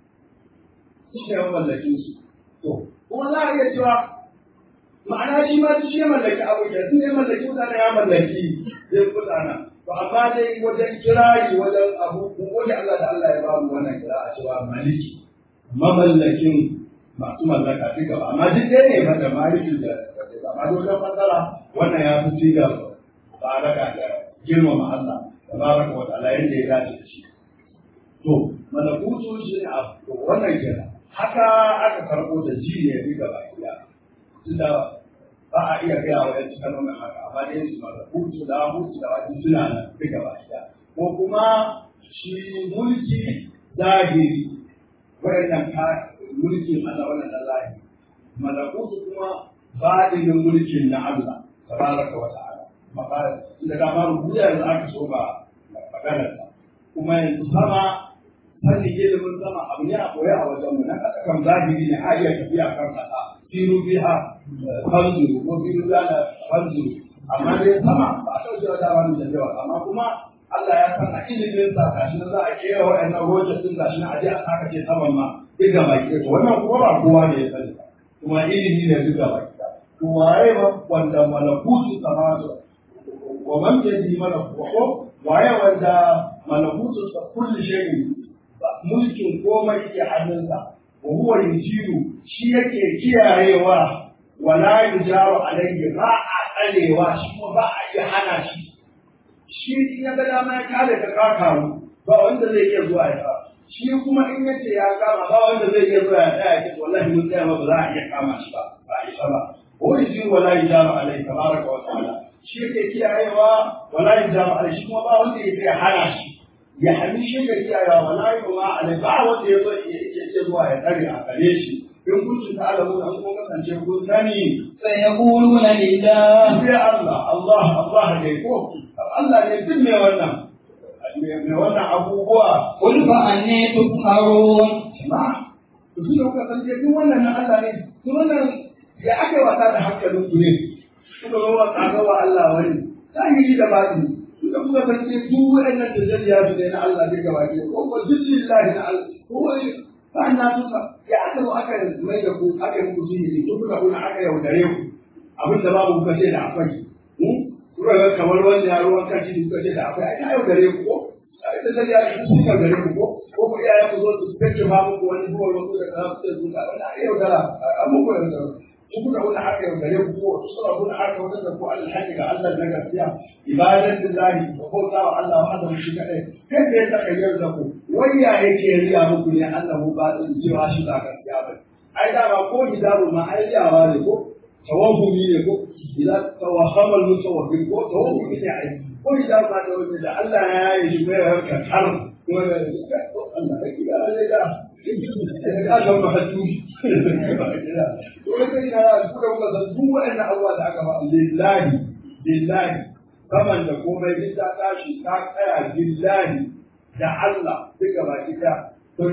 shi ya mamallakin su to kuma za a iya cewa ma'ana shi ma shi ya mallaki abu ke sun ya mallaki mutane ya mallaki zai mutana to amma dai wajen kirari wajen abu mun gode Allah da Allah ya ba mu wannan kira a cewa maliki mamallakin masu mallaka duka ba amma duk ɗaya ne mata maliki da wace ba amma wajen fasara wannan ya fi ci da baraka da girmama Allah tabaraka wa ta'ala yadda ya dace da shi to malakutu shi ne abu wannan kenan haka aka karɓo da ji ne fi gaba ɗaya tunda ba a iya gaya wa yanci kalmomin haka amma dai su mara hutu da hutu da wani suna nan fi gaba ɗaya ko kuma shi mulki zahiri wayannan ka mulkin Allah wannan na zahiri malakutu kuma fadilin mulkin na Allah tabaraka wa ta'ala mafara inda dama rubuta yanzu aka so ba maganar sa kuma yanzu sama sanin ilimin sama abu ne a koya a wajen mu na kasa kan zahiri ne a iya tafiya kan kasa siru biha fanzuru ko siru biha fanzuru amma dai sama ba a ɗauke wa dama da yawa amma kuma Allah ya san a ilimin sa gashi na za a kera wa'annan rojas din gashi na aje a saka ce saman ma duk ga baki ɗaya wannan kuma ba kowa ne ya sani ba kuma ilimi ne duk ga baki ɗaya to waye ba wanda malakutu samatu wa man yadi malakutu waye wanda malakutu sa kulli shay'in mulkin komai yake hannunsa wa huwa yujiru shi yake kiyayewa wala yujaru alayhi ba a tsarewa shi kuma ba a iya hana shi shi in ya ga dama ya kare ka ka kamu ba wanda zai iya zuwa ya shi kuma in ya ce ya kama ba wanda zai iya zuwa ya tsaya ya ce wallahi mun tsaya ba za a iya kama shi ba ba a isa ba wa yujiru wala yujaru alayhi tabaraka wa ta'ala shi yake kiyayewa wala yujaru alayhi shi kuma ba wanda yake hana shi ya hali shi ga kiyayewa wala yujaru alayhi ba wanda ya zo ya zuwa ya tsare a gare shi in kuntum ta'lamun an kun kasance kun sani سيقولون لله sai Allah Allah Allah dai ko Allah ne duk mai wannan mai wannan abubuwa قل فأني تسحرون ma to shi da kuka san duk wannan na Allah ne to wannan ya aka wasa da hankalin ku ne kuka zo wa kaga wa Allah wani zahiri da batini kuka kuka san duk wannan da zariya su ne na Allah ne gaba ke ko ko lillahi na Allah ko wani sa'annan suka ya aka zo aka mai da ku aka yi muku sihiri to kuka kuna aka yaudare ku abin da babu kuka ce da akwai kuka ga kamar wanda ya ruwan kan ciki kuka ce da akwai ai ta yaudare ku ko ai da zai ya su suka gare ku ko ko ku iyaye ku zo su kace ba muku wani buwa wasu da kaza su zuka wannan ai yaudara an muku yaudara ku kuka wani haka yaudare ku ko su suna kuna haka wata da ku alhaji ga Allah na gaskiya ibadatin lahi ko bauta wa Allah wa hada shi kadai kai da ya takayyar da ku wayya yake riya muku ne Allah mu ba din cewa shi ba gaskiya ba ai da ba ko hijabu ma ai yawa ne ko tawahumi ne ko idan tawahama al-mutawahhim ko tawahumi ne ai ko idan ba da wani da Allah ya yi shi mai harkar har ko da Allah ya kira ne da ka ga ma hatu to kai da ku da ku da duk wannan abuwa da aka ba lillahi lillahi kaman da komai din ta tashi ta tsaya lillahi da Allah duka baki da to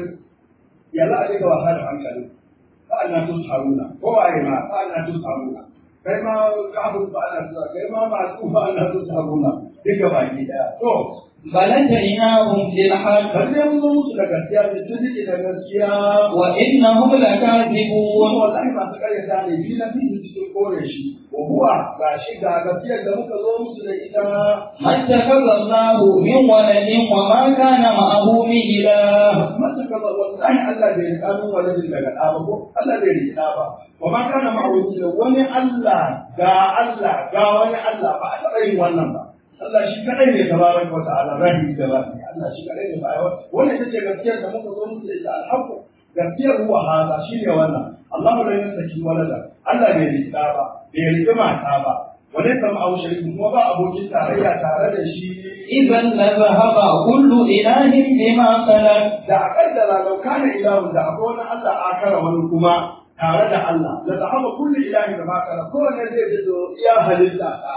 ya la duka wasa da hankali fa'ana tusharuna ko waye ma fa'ana tusharuna kai ma kafin fa'ana tusharuna kai ma masu fa'ana tusharuna duka baki daya to بل أتيناهم بالحق balle mun zo musu da gaskiya da sun rike da gaskiya وإنهم kuma لكاذبون wallahi masu karyata ne fi na fi cikin kore shi wa huwa ga shi ga gaskiyar da muka zo musu da ita ما اتخذ الله من ولد وما كان معه من إله masa kaza wallahi Allah bai rika min waladin daga ɗa ba ko Allah bai rika ba wa ma kana ma'auni da wani Allah ga Allah ga wani Allah ba a taɓa yin wannan ba Allah shi kadai ne tabaraka wa ta'ala rahimi da rahimi Allah shi kadai ne ba wannan ita ce gaskiyar da muka zo musu da ita alhaqu gaskiyar huwa hada shine wannan Allah la yasaki walada Allah bai rika ba bai rika mata ba wani sama au shariku kuma ba abokin tarayya tare da shi إذا لذهب كل إله بما خلق da a kaddara lau kana ilahu da akwai wani Allah akara wani kuma tare da Allah la zahaba kullu ilahi da makara ko ne zai ji zo iya halitta ta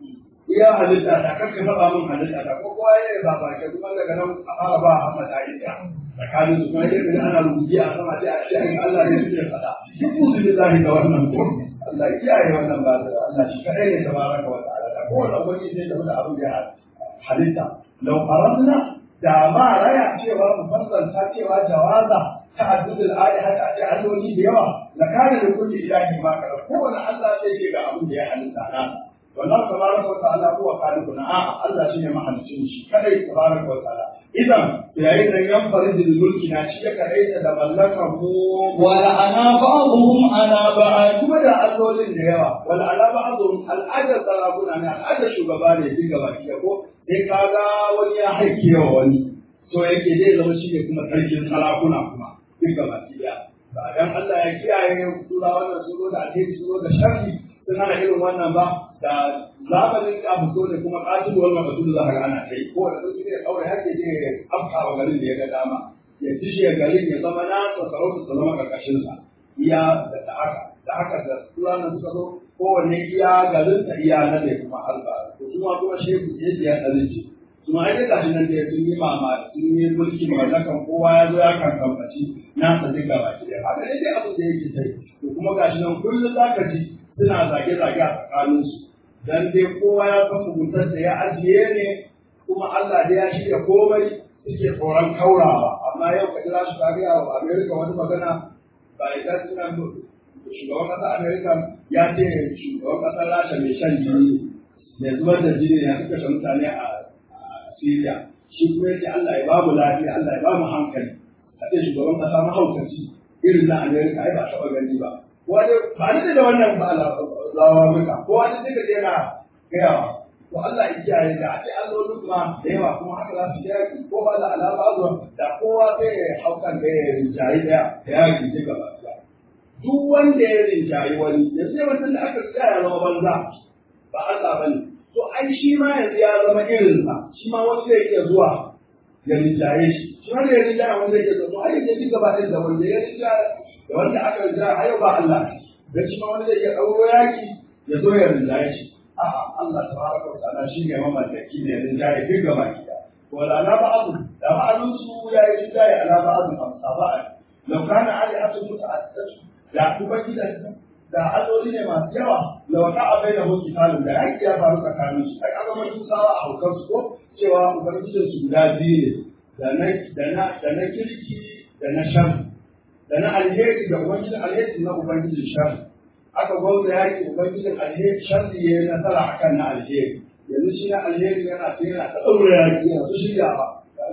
iya halitta ta kake faɗa min halitta ta ko kowa ya ba ba ke kuma daga nan a fara ba Muhammad Aisha tsakanin su kuma yadda ana rubuci a sama sai a ce ai Allah ne suke faɗa duk musu billahi da wannan ko Allah ya kiyaye wannan ba da Allah shi kadai ne tabaraka wa ta'ala ko da wani sai da abin da halitta lau faranna da ma raya cewa mu fassarta cewa jawaza ta'addudul ayati haka ce alloli da yawa la kana da kulli ilahi ma kana kowane Allah sai ce ga abin da ya halitta na wallahu tabaraka wa ta'ala huwa khaliquna a Allah shine mahalicin shi kadai tabaraka wa ta'ala idan yayin da yan faridul mulki na shi ya kadai da mallakar mu ولعنا بعضهم على بعض kuma da allolin da yawa wal ala ba'dhum al'adar sarakuna ne al'adar shugaba ne duk gaba ki ko sai kaga wani ya haike wa wani to yake zai zama shi ne kuma sarkin sarakuna kuma duk gaba ki ba dan Allah ya kiyaye sura wannan suro da alheri suro da sharri sun hana irin wannan ba da zamanin da abu ne kuma qatil wal maqtul za ka ana kai ko da su ne aure hake je afka wa garin da ya ga dama ya dishe garin ya zama na sarauta ta zama karkashin sa iya da haka da haka da turanan suka zo kowanne iya garin ta iya na ne kuma alba to kuma kuma shehu ya ce ya ɗarin ce kuma ai dai gashi nan da sun yi mama sun yi mulkin mallakan kowa ya zo ya kankamfaci na ta duka baki da haka ne dai abin da yake sai to kuma gashi nan kullum za ka ji suna zage-zage a tsakaninsu dan dai kowa ya san muguntar da ya ajiye ne kuma Allah da ya shirya komai suke tsoron kaurawa amma yau ka jira su kariya wa Amerika wani magana ba ita suna shugaban ƙasar Amerika ya ce shugaban ƙasar Rasha mai shan jini mai zubar da jini ya suka kashe mutane a Syria shi kuma yace Allah ya ba mu lafiya Allah ya ba mu hankali a ce shugaban ƙasa mahaukaci irin na Amerika ai ba taɓa gani ba wani ba ni da wannan ba lawa muka ko wani duka je na gayawa to Allah ya kiyaye da a ce allolin ma da yawa kuma haka za su yaki ko ba da alama zuwa da kowa sai ya haukan da ya rinjayi da ya yaki duka ba duk wanda ya rinjayi wani yanzu yawancin da aka tsaya ya zama banza ba Allah ba ne to ai shi ma yanzu ya zama irinsa shi ma wani zai iya zuwa ya rinjaye shi shi ma ya rinjaye wani zai iya zuwa to ai ya ji gaba ɗaya da wanda ya rinjaye da wanda aka rinjaye a yau ba Allah dan shi ma wani zai iya ɗauro yaki ya zo ya rinjaye shi a'a Allah tabaraka wa ta'ala shi ne mamallaki ne ya rinjaye duk gaba ɗaya wala na ba'adu da ba'adunsu ya yi rinjaye ala ba'adun amsa ba'a لو كان آلهة متعددة da ubangiji da alloli ne masu yawa da wata abai da hoki talib da yaki ya faru tsakanin su ai aka mai tusawa a haukar su ko cewa ubangijin su guda biyu ne da na da na kirki da na shan da na alheri da ubangijin alheri na ubangijin shan aka gwamza yaki ubangijin alheri shan ya yi nasara akan na alheri yanzu shi na alheri yana ta yana ta ɗaura yaki yana su shirya ba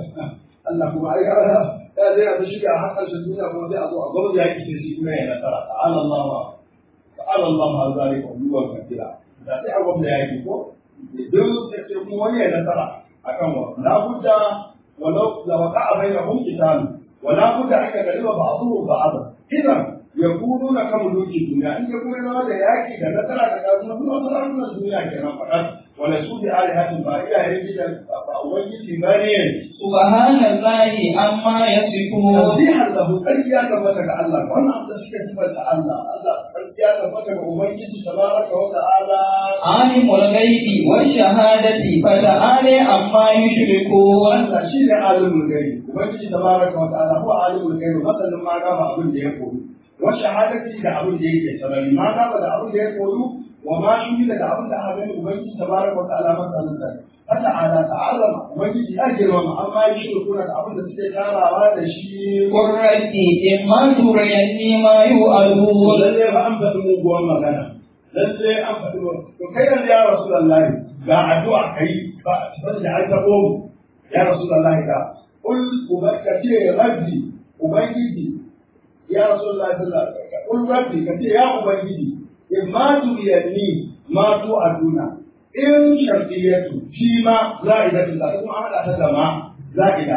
Allah kuma ai ya zai yanzu shiga har ƙarshen duniya kuma sai a zo a gwamnati ya kishe shi kuma ya nasara ta'ala Allah ma ta'ala Allah ma zalika uluwan kabira da sai a gwamnati ya yi ko duk da sai kuma wani ya nasara akan wa la budda walau la waqa'a bainahum qital wa la budda an yakaliba ba'dhuhu ba'd idan yakununa kam duki duniya in ya kuma zama da yaki da nasara da kasu kuma sarakunan duniya kenan faɗa wala su bi alihatin ba iyayen gidan ba ubangiji ba ne subhanallahi amma yasifun tasbihan lahu ƙarfiya tabbata ga Allah wannan abu da suke sifanta Allah Allah ƙarfiya tabbata ga ubangiji tabaraka wa ta'ala alimul ghaibi wash shahadati fata'ala amma yushrikun Allah shi ne alimul gaibi ubangiji tabaraka wa ta'ala huwa alimul gaibi masanin ma gaba abin da ya koyi wa shahadati da abin da yake sarari ma gaba da abin da ya koyi wa ma shuhida da abin da aka gani ubangiji tabaraka wa ta'ala masanin sa fata'ala ta'azama ubangiji ya girmama amma yi shirkuna da abin da suke tarawa da shi qurrati imma turayanni ma yu'adun lalle ba an faɗi muguwar magana lalle an faɗi to kai yanzu ya rasulullahi ga addu'a kai ba ban da an taɓo mu ya rasulullahi ga kul ubarka ce rabbi ubangiji ya rasulullahi sallallahu alaihi wasallam kul rabbi ka ce ya ubangiji in ma turiyanni ma tu aduna in shartiyatu shi ma za'idatu da kuma an haɗa ta da ma za'ida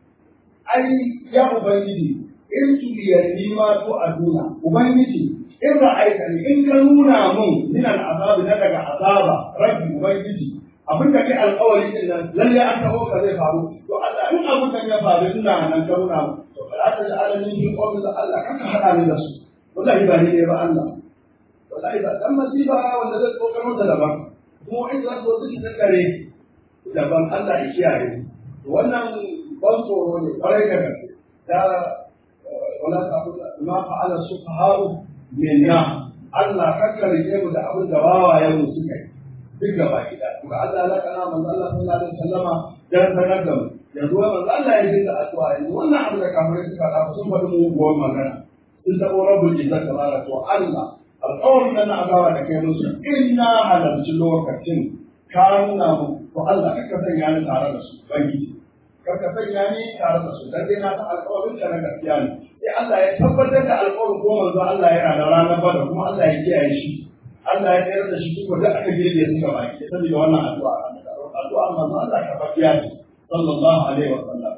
ai ya ubangiji in turiyanni ma tu aduna ubangiji in ra'aita ni in ka nuna mun min al'azabi na daga azaba rabbi ubangiji abin da kai alƙawari din nan lalle an taho ka zai faru to Allah in abin da ya faru ina nan ka nuna mun to fala ta ja'ala min fi qawli da Allah kanka hada ni da su wallahi ba ni ne ba Allah wallahi ba dan masiba wanda zai tsokar mata daban kuma in za su su tattare daban Allah ya kiyaye wannan ban tsoro ne kwarai da gaske da wala ta ma fa'ala sufaha'u minna Allah kakka rike mu da abin da wawayen mu suka yi duk gaba gida to Allah la kana manzo Allah sallallahu alaihi wasallama dan sanar da mu yanzu manzo Allah ya dinga addu'a yanzu wannan abin da kafirai suka da sun faɗi mu gowan magana sun tabo rabbul izzat tabaraka to Allah alƙawarin nan na azaba da kai musu inna halarci lokacin ka nuna mu to Allah kakka sanya ni tare da su bangiji karka sanya ni tare da su dan dai na san alƙawarin ka na gaskiya ne sai Allah ya tabbatar da alƙawarin ko manzo Allah yana da ranar bada kuma Allah ya kiyaye shi Allah ya tsayar da shi duk da aka girbe su gaba ki saboda wannan addu'a addu'a manzo Allah ka fafiya ce sallallahu alaihi wa sallam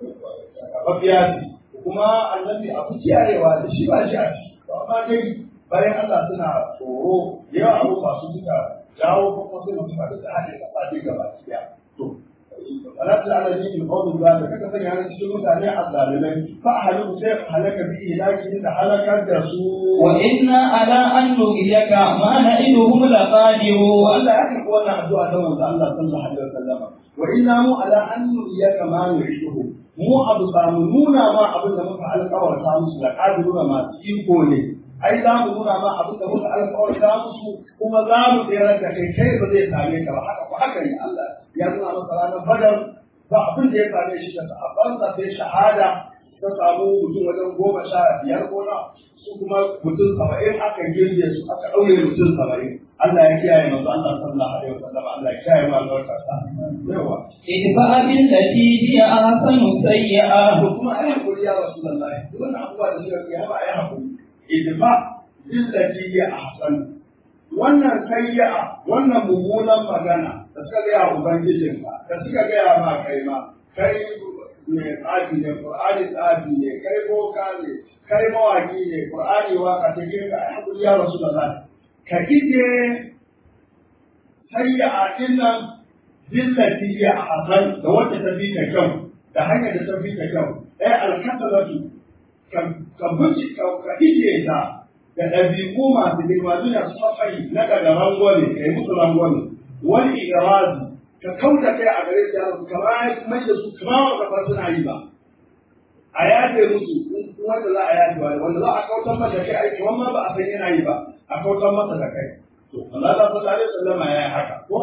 ka fafiya ce kuma annabi abu kiyayewa da shi ba shi a ciki to amma dai bayan Allah suna tsoro yawa abu masu suka jawo kuma sai mutum da haɗe kasa dai gaba ki to wala ta'ala ni in qawmi ba da kaka sanya ni cikin mutane azzalimai fa ahlu sai halaka bi ilaki da halakar da su وإنا على أن نريك ما نعدهم لقادرون Allah ya karɓi wannan addu'a ta manzo Allah sallallahu alaihi wasallam wa inna mu ala an nuriyaka ma nuriduhu mu abu samu nuna ma abin da muka alƙawarta musu da qadiruna masu iko ne ai za mu nuna ma abin da muka alƙawarta musu kuma za mu tsere da kai kai ba zai same ka ba haka ko haka ne Allah ya nuna masa ranar badar ba abin da ya same shi da sahabbansa sai shahada ta samu mutum wajen goma sha biyar ko na su kuma mutum saba'in aka girbe su aka ɗaure mutum saba'in Allah ya kiyaye manzo Allah sallallahu alaihi wasallam Allah ya kiyaye mu albarkarsa yawa ادفع بالتي هي أحسن سيئة to kuma ai hakuri ya rasulullahi duk wannan abubuwa da suka yi ba ai hakuri idfa billati hi ahsan wannan sayya wannan mummunan magana da suka ga ubangijinka da suka ga ma kai ma kai ne tsafi ne qur'ani tsafi ne kai boka ne kai mawaki ne qur'ani waka ce kai ga ai hakuri ya rasulullahi ka ije sayya dinnan billati hi ahsan da wacce ta bi ta kyau da hanyar da ta bi ta kyau ai alkasalatu ka buci ka ije ta da ɗabi'u masu girma duniya su mafai na daga rangwame ka yi musu rangwame wani irazi ka kauda kai a gare su yaro kamar mai da su kamar wanda ba suna yi ba a yafe musu wanda za a yafe wa wanda za a kautar masa kai aiki wanda ba a san yana yi ba a kautar masa da kai to Allah ta sallallahu alaihi wasallam ya yi haka ko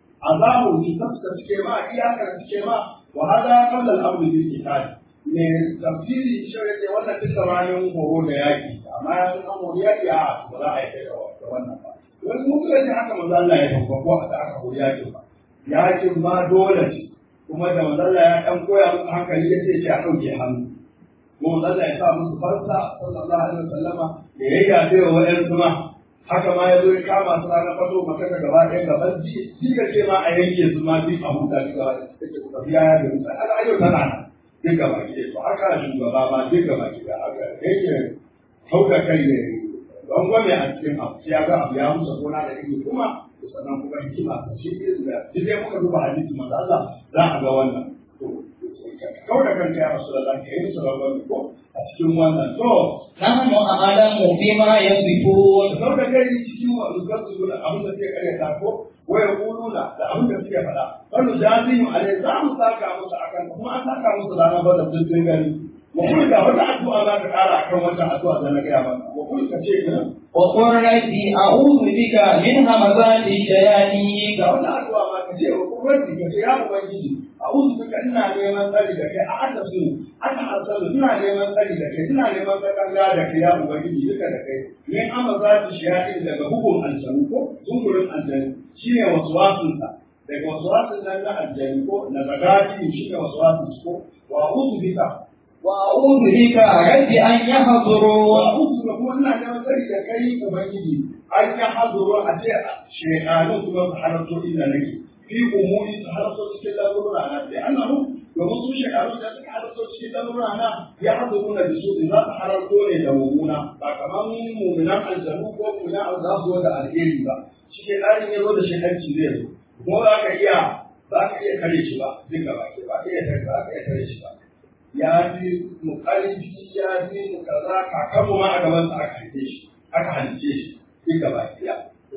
azabu ki tafsir suke ma iyakar suke ma wa hada qabla al-amr bil qital ne tafsiri shi ne wannan duk gabanin horo da yaki amma ya san an horo yaki a ba za a yi da wannan ba wani mutum ne haka manzo Allah ya tafi ko aka aka horo yaki ba yakin ma dole ce kuma da manzo Allah ya dan koya musu hankali ya ce ce a dauke hannu mu manzo Allah ya sa musu farsa sallallahu alaihi wasallama da ya yafe wa wayansu ma haka ma ya zo ya kama su ranar fato maka da gaba ɗaya gaban ji ji ka ce ma a yanke su ma duk a huta duk gaba ɗaya take ku tafi ya ga musu aka ayo tana nan duk gaba ɗaya to haka shugaba ma duk gaba ɗaya haka yake hauka kai ne don gwame a cikin abu sai ya ga abu ya musa gona da ido kuma sannan kuma hikima ta shi da duk dai muka duba hadisi manzo Allah za a ga wannan to kauda kanka ya rasu da zaka yi musu rangwame ko a cikin wannan to نحن أعلم بما يصفون sau da kai cikin wasu gasu da abin da suke karyata ko waya kuluna da abin da suke faɗa wani jazimu alai za mu saka musu akan kuma an saka musu ranar bada sun gani wa kuma ga wata addu'a za ka ƙara akan wata addu'a da na gaya maka wa kuma ka ce ka وقل ربي أعوذ بك من همزات الشياطين ga wata addu'a ma ka ce wa kuma ka ce ya ubangiji a'udhu bika ina neman tsari da kai a aka su aka hasalu ina neman tsari da kai ina neman tsakanga da kai ya ubangiji duka da kai min amma za ta shiya daga hukun aljanu ko zungurin aljanu shine waswasin sa daga waswasin nan na aljanu ko na zagati shine waswasin ko wa a'udhu bika وأعوذ بك رب أن wa يحضرون a'udhu bika kuma ina neman tsari da kai ubangiji an ya haduru a ce shaytanu kuma su halarto inda nake fi umuri su halarto cikin lamurra na da annahu domin su shekaru da suka halarto cikin lamurra na ya haduru na bisu za su halarto ne da mummuna ba kamar mummunan aljanu ko mummunan abu za su zo da alheri ba shi ke ɗarin ya zo da shekanci zai zo kuma za ka iya za ka iya kare shi ba duk gaba ke ba ka iya kare ba ka iya kare shi ba ya fi mu ƙarfi ya fi mu kaza kakanmu ma a gaban sa aka haife shi aka halice shi duk gaba ke ya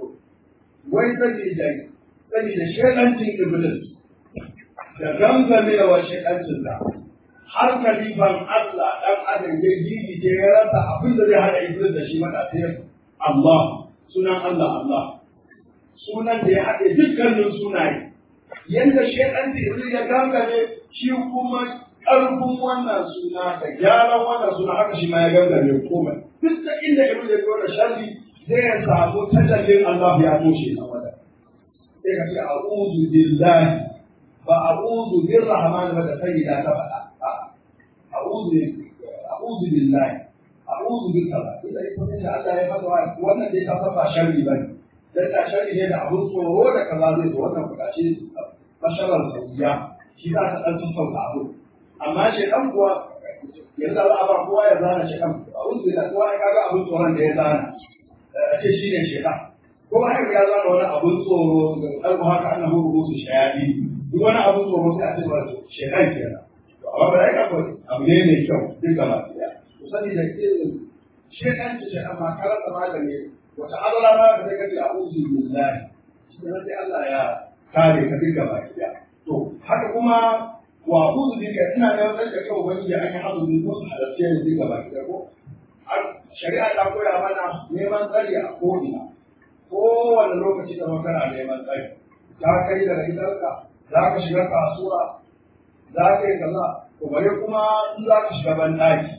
wai sabida sabida shekancin iblis da gangamewa shekancin sa har kalifan Allah dan adam ya gigice ya rasa abin da zai hada iblis da shi mata sai Allah sunan Allah Allah sunan da ya haɗe dukkanin sunaye yanda shekancin iblis ya gangame shi kuma ƙarfin wannan suna da gyaran wannan suna haka shi ma ya gangame komai duk da inda iblis ya zo da sharri zai samu tajallin Allah ya toshe na wada sai ka ce a'udhu billahi ba a'udhu birrahman ba da sayyida ta faɗa a'udhu a'udhu billahi a'udhu bika ba idan ita ce Allah ya faɗa wannan dai ka san ba sharri bane dan da sharri ne da abun tsoro da kaza zai zo wannan bukaci basharar sauya shi za ka ɗan sassauta abu amma shi ɗan kuwa yanzu za a ba kowa ya zana shi ɗan a'udhu billahi kowa ya kaga abun tsoron da ya zana a ce shi ne shaitan ko haka ya zama wani abun tsoro da ɗarko haka annahu rubutu shayadi duk wani abin tsoro sai a ce ba to shedan kenan to amma ba ya kafa abu ne mai kyau duk gaba ɗaya to sani da irin shedan ce shedan ma karanta magani wata azala ma ka sai kace a'udhu billahi shi ne sai Allah ya kare ka duk gaba ɗaya to haka kuma wa a'udhu bika ina da wata da kai ubangiji an yi hazu bi ko halarce ne duk gaba ɗaya ko shari'a ta koya mana neman tsari a ko'ina kowane lokaci da kana neman tsari za ka yi daga gidanka za ka shiga kasuwa za ka yi kaza to bare kuma in za ka shiga banɗaki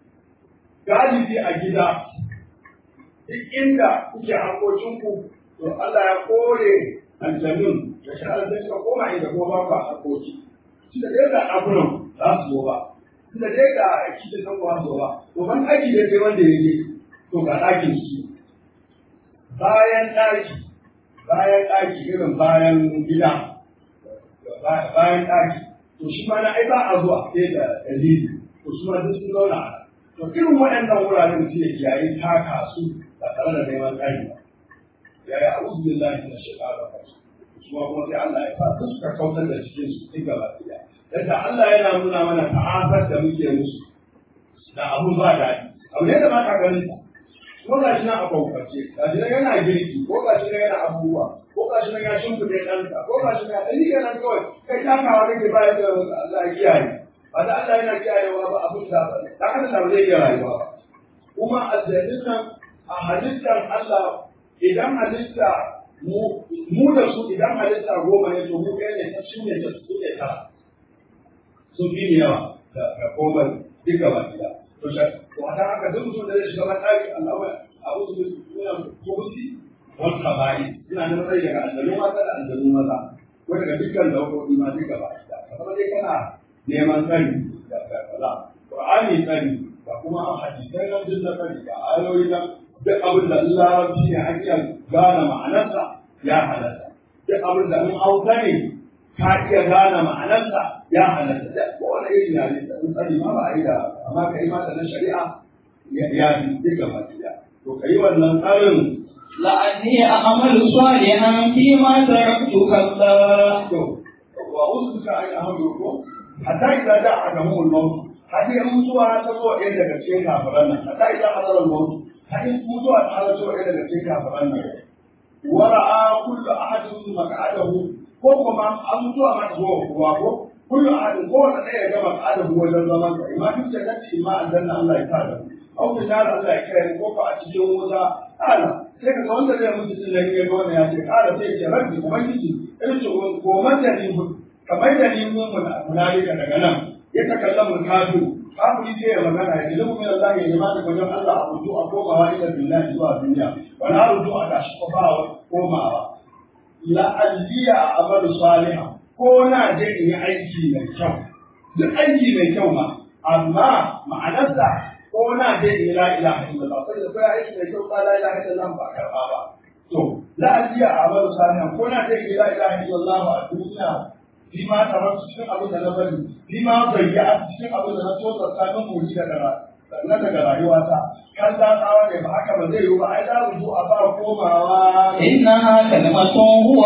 galibi a gida duk inda kuke harkokinku to Allah ya kore aljanun da shahara sai suka koma inda kuma ba ku harkoki shi da dai ga ɗakunan za su zo ba shi da dai ga kicin nan ba su zo ba to ban ɗaki da sai wanda ya je to ga ɗakin shi bayan ɗaki bayan ɗaki irin bayan gida bayan ɗaki to shi ma na ai ba a zuwa sai da dalili to su ma duk sun zauna a to irin waɗannan wuraren su ya kiyaye taka su ba tare da neman tsari ba ya yi a'udhu billahi minash shaitanir rajim su ma kuma sai Allah ya sa su suka kautar da cikin su duk gaba ɗaya yadda Allah yana nuna mana ta'afar da muke musu da abun ba daɗi abu ne da ba ka ganin sa ko ga shi nan a kwakwace ga shi nan yana girki ko ga shi nan yana abubuwa ko ga shi nan ya shimfiɗe ɗansa ko ga shi nan ya ɗani nan kawai kai takawa kake bayar da Allah ya kiyaye ba da Allah yana kiyayewa ba abin da ba ta haka da zai iya rayuwa ba kuma aljannin nan a halittar Allah idan halitta mu da su idan halitta goma ne to mu kai ne ta shi ne ta su ne tara sun fi ni yawa da komai duka ba gida to to a dan haka duk mutum da zai shiga mataki Allah a uzu min kubusi wal khaba'i ina da matsayi daga aljanu mata da aljanu maza ko daga dukkan daukoki ma duka ba gida kamar dai kana neman tsari da kaza Qur'ani tsari da kuma hadisai nan duk da tsari da ayoyi nan duk abin da larabci ne an iya gane ma'anarsa ya halatta duk abin da in hausa ne ka iya gane ma'anarsa ya halatta da kowane irin yare da in tsari ma ba a yi da amma ka yi mata na shari'a ya fi duka ba to ka yi wannan tsarin لعلي أعمل صالحا فيما تركت كلا to wa uzuka ai ahmadu ko hatta idza da'a lahum al-maut har in mutuwa ta zo ɗaya daga cikin kafiran nan hatta idza hadara al-maut har in mutuwa ta zo ɗaya daga cikin kafiran nan wa ra'a kullu ahadin maq'adahu ko kuma an mutuwa ma ta zo kuwa ko kullu ahadin ko wanda ɗaya ya gama maq'adahu wajen zaman sa imma duk da kace imma aljanna Allah ya tada au bi nar Allah ya kai ko ko a cikin wuta ala sai ka ga wanda zai mutu din nan ya ga wannan ya ce ala sai ya ce rabbi ubangiji irin ko mata ni kamar da ni mun munalika daga nan ya takallamu kafir kafiri sai ya magana ya ilmu min Allah ya jama'a daga wajen Allah a ruju a komawa ila billahi zuwa duniya wa la ruju a tashi ko ba komawa la alliya amalu salihah ko na je in yi aiki mai kyau duk aiki mai kyau ma amma ma'anarsa ko na je in la ilaha illallah sai da kai aiki mai kyau ba la ilaha illallah ba karba ba to la alliya amalu salihah ko na je in la ilaha illallah a duniya fi ma tarar cikin abin da na bari fi ma bayya cikin abin da na tosa sanin muni daga na daga rayuwata kan da tsawa ne ba haka ba zai yi ba ai da rubu a ba komawa إنها كلمة هو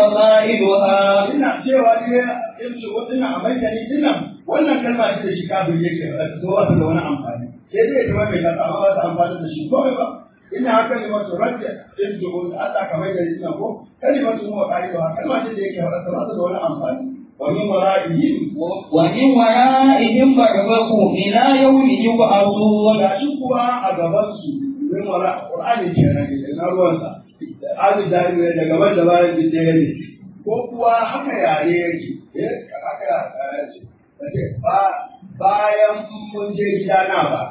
قائلها ina cewa ne in ce wata ina amaitani dinnan wannan kalma ce da shi kafin yake da zo wata da wani amfani sai dai ta mai ta amma ba ta amfani da shi komai ba ina haka ne wato rabbi in ji wani Allah ka mai da ni ko kalimatu huwa qailuha kalma ce da yake faɗa ta ba ta da wani amfani ومن ورائهم ومن ورائهم برزخ إلى يوم يبعثون gashi kuwa a gabansu min wara Qur'ani kenan ke na ruwansa hali da ne da gaban da bayan da ɗaya ne ko kuwa haka yare yake eh haka yare ce kace ba bayan mun je gida na ba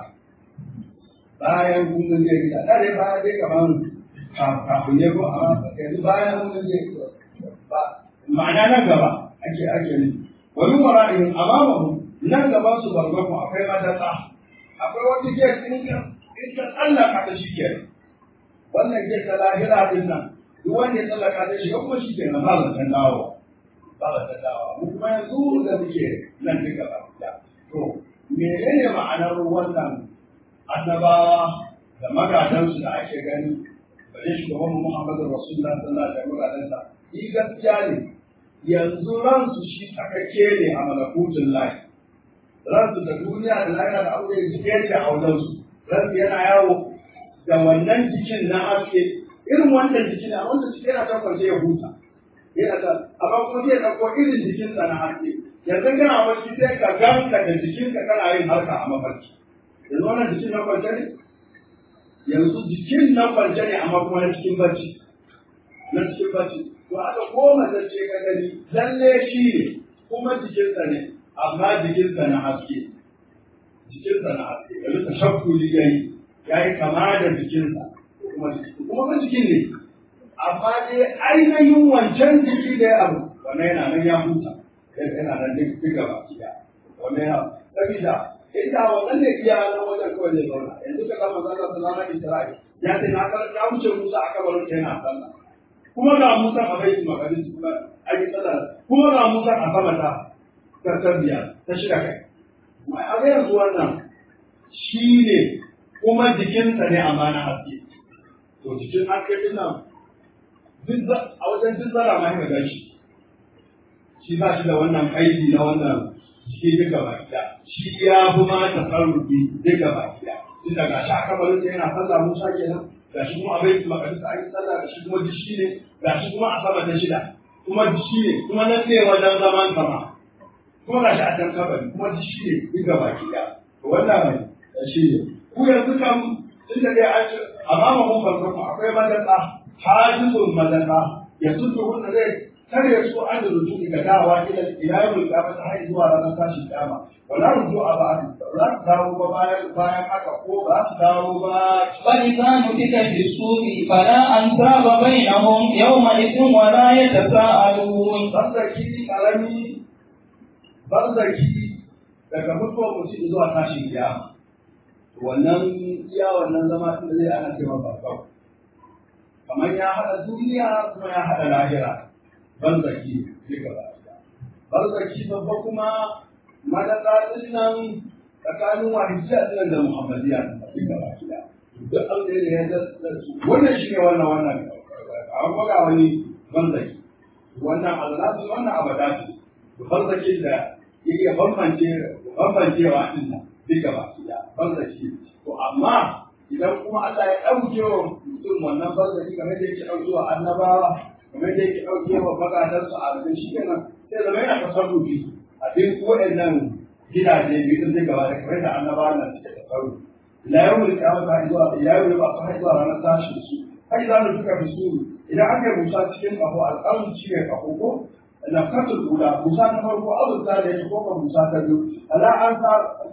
bayan mun je gida da dai ba dai kaman kafin ne ko a yanzu bayan mun je ba ma'ana nan gaba ake ake ne wani wara'in amamahu nan gaban su barbaku akwai madatsa akwai wani gate in ka in ka tsallaka ta shi ke wannan gate ta lahira din nan duk wanda ya tsallaka ta shi kuma shi ke nan ba zan dawo ba zan dawo mu kuma yanzu da muke nan duka ba to menene ma'anar wannan annabawa da magadansu da ake gani bare shugaban Muhammadu Rasulullah sallallahu alaihi wasallam ni gaskiya ne yanzu ransu shi tsakakke ne a malakutun lahi ransu da duniya da lahira da aure da yake a wajensu ransu yana yawo da wannan jikin na haske irin wannan jikin a wanda cikin yana kan kwance ya huta yana ta amma kuma zai ɗauko irin jikinsa na haske yanzu kana barci sai ka ganka da jikinka kana yin harka a mafarki yanzu wannan jikin na kwance ne yanzu jikin na kwance ne amma kuma na cikin bacci na cikin bacci to aka koma da ce ka gani lalle shi ne kuma jikinsa ne amma jikinsa na haske jikinsa na haske yanzu ta shakku yayi ya yi kama da jikinsa kuma kuma ba jikin ne amma dai ainihin wancan jiki da ya abu wannan yana nan ya huta yana nan duk duk gaba kiya wannan ya sabida inda wannan ne iya nan wajen kawai zai zauna yanzu ka kama zalla sallallahu alaihi wasallam ya ce na kar na wuce Musa a kabarin ta yana sallah kuma ga Musa a baitul maqdis kuma a yi sallah kuma ga Musa a sama ta ta tarbiya ta shiga kai mai a yanzu wannan shi ne kuma jikinsa ne amma na haske to jikin haske din nan a wajen duk zara ma ya gashi shi ba shi da wannan aiki na wannan jiki duka baki da shi ya fi ma tasarrufi duka baki da tun da gashi a kabarin sa yana sallah Musa kenan gashi kuma a baitul maqdis a yi sallah gashi kuma dishi ne gashi kuma a sama ta shida kuma dishi ne kuma nan ne wajen zaman sama kuma gashi a can kabari kuma dishi ne duka baki da to wannan shi ne ku yanzu kam tun da dai an ce amma mun farko akwai madaka hajizun madaka ya tudu wanda zai kare su an da rujuki ga dawa ila ilayen kiyama ta har zuwa ranar tashin kiyama wala ruju a ba za su dawo ba bayan bayan haka ko ba su dawo ba فإذا نفك في الصور فلا أنساب بينهم يومئذ ولا يتساءلون barzaki karami barzaki daga mutuwar mutum zuwa tashin kiyama wannan iya wannan zama tun da zai ana cewa farko kamar ya haɗa duniya kuma ya haɗa lahira barzaki duka ba barzaki babba kuma madaka din nan tsakanin wahidiyya din da muhammadiyya duka ba duk an da ya da wannan shi ne wannan wannan an faga wani barzaki wannan alnasu wannan abadati barzakin da yake bambance bambancewa din nan duka ba barzaki to amma idan kuma Allah ya ɗauke wa mutum wannan barzaki kamar da yake ɗauke wa annabawa kamar da yake ɗauke wa magadansu a rubin shi kenan sai zama yana tasarrufi a duk waɗannan gidaje biyu zai gaba da kamar da annabawa nan suke tasarrufi ila yau da kiyama ta zuwa ila yau da ba su zuwa ranar tashin su har za mu duka bisu idan aka yi musa cikin ƙaho alƙalin shi ne ƙaho ko na katul kula musa ta farko azurta da ya ko ka musa ta biyu ala an sa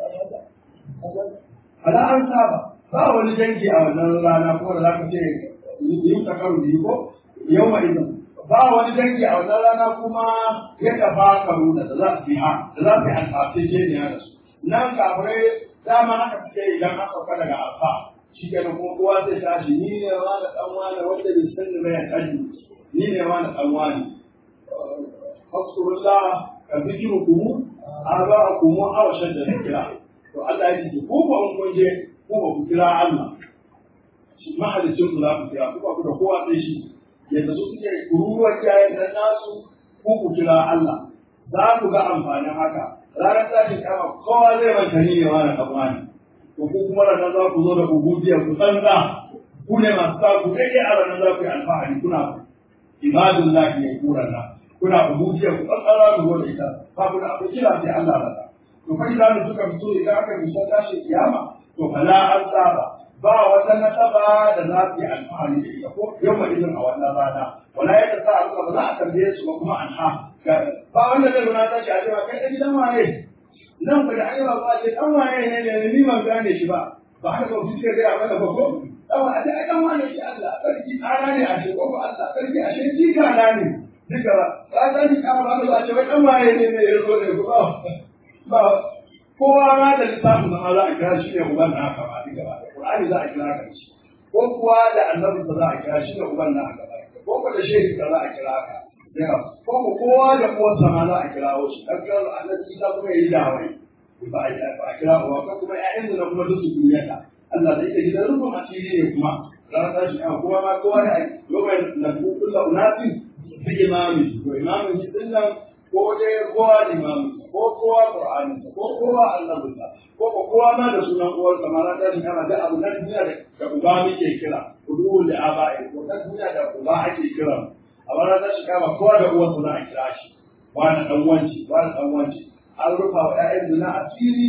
ala an saba ba wani dangi a wannan rana ko da za ka ce yi ta karu biyu ko yau ma idan ba wani dangi a wannan rana kuma ya tafa karu da za su yi ha da za su yi alfafe ce ne da su nan kafirai dama haka suke idan an sauka daga alfa shi kenan kuma kowa zai tashi ni ne wa da dan wani wanda bai san da bayan kalli ni ne wa da dan wani fasurullah ka zikirukum arba'akum aw shadda zikra to Allah ya ce ko ba kun je ko ba ku kira Allah shi mahalicin ku za ku kira ku ba ku da kowa sai shi yadda su suke kururuwar jayen da nasu ko ku kira Allah za ku ga amfanin haka ranar tashin kama kowa zai manta ni ne wani ɗan wani to ku kuma ranar za ku zo da ubudiyar ku tsantsa ku ne masu sa ku daidai a ranar za ku yi alfahari kuna ibadun lahi ya kura na kuna ubudiyar ku tsantsa za ku zo da ita ba ku da abu kira sai Allah rasa to fa idan suka fito idan aka bisa tashin kiyama to fala an saba ba wata nasaba da za su yi alfahari da ita ko yau ma idan a wannan rana wala ya ta sa Allah ba za a tambaye su ba kuma an ha ba wanda zai guna tashi a cewa kai da gidan wane nan ba da ayyuka ba ce dan wane ne ne ni ban gane shi ba ba haka ba fiske ga mana ba ko dan wane ai dan wane shi Allah sarki tsara ne a shi ko ba Allah sarki a shi jika na ne duka ba ba ta ni ka ba ba ce wai dan wane ne ne ya zo ne ko ba kowa ma da littafin da za a kira shi ne uban na haka ba duka ba Qur'ani za a kira ka shi ko kuwa da annabi za a kira shi ne uban na haka ba ko ko da shehi za a kira ka ko ko kowa da kowarsa ma za a kirawo shi dan kira annabi Isa kuma yayi dawai ba a ba a kira ba ko kuma ƴaƴan da kuma duk su duniyata Allah zai ta gidan rubun asiri ne kuma ranar tashi a kuma ma kowa da yawai na kullu unatin bi imami to imamin shi din nan ko dai kowa limamin ko kowa qur'anin ko kowa annabin ko ko kowa ma da sunan uwar sa ma da kana da abu na duniya da uba muke kira udu da aba'i ko na duniya da uba ake kira amma na da shiga ba kowa da uwar sa za a kira shi wani dan wanci wani dan wanci an rufa wa ƴaƴan zina asiri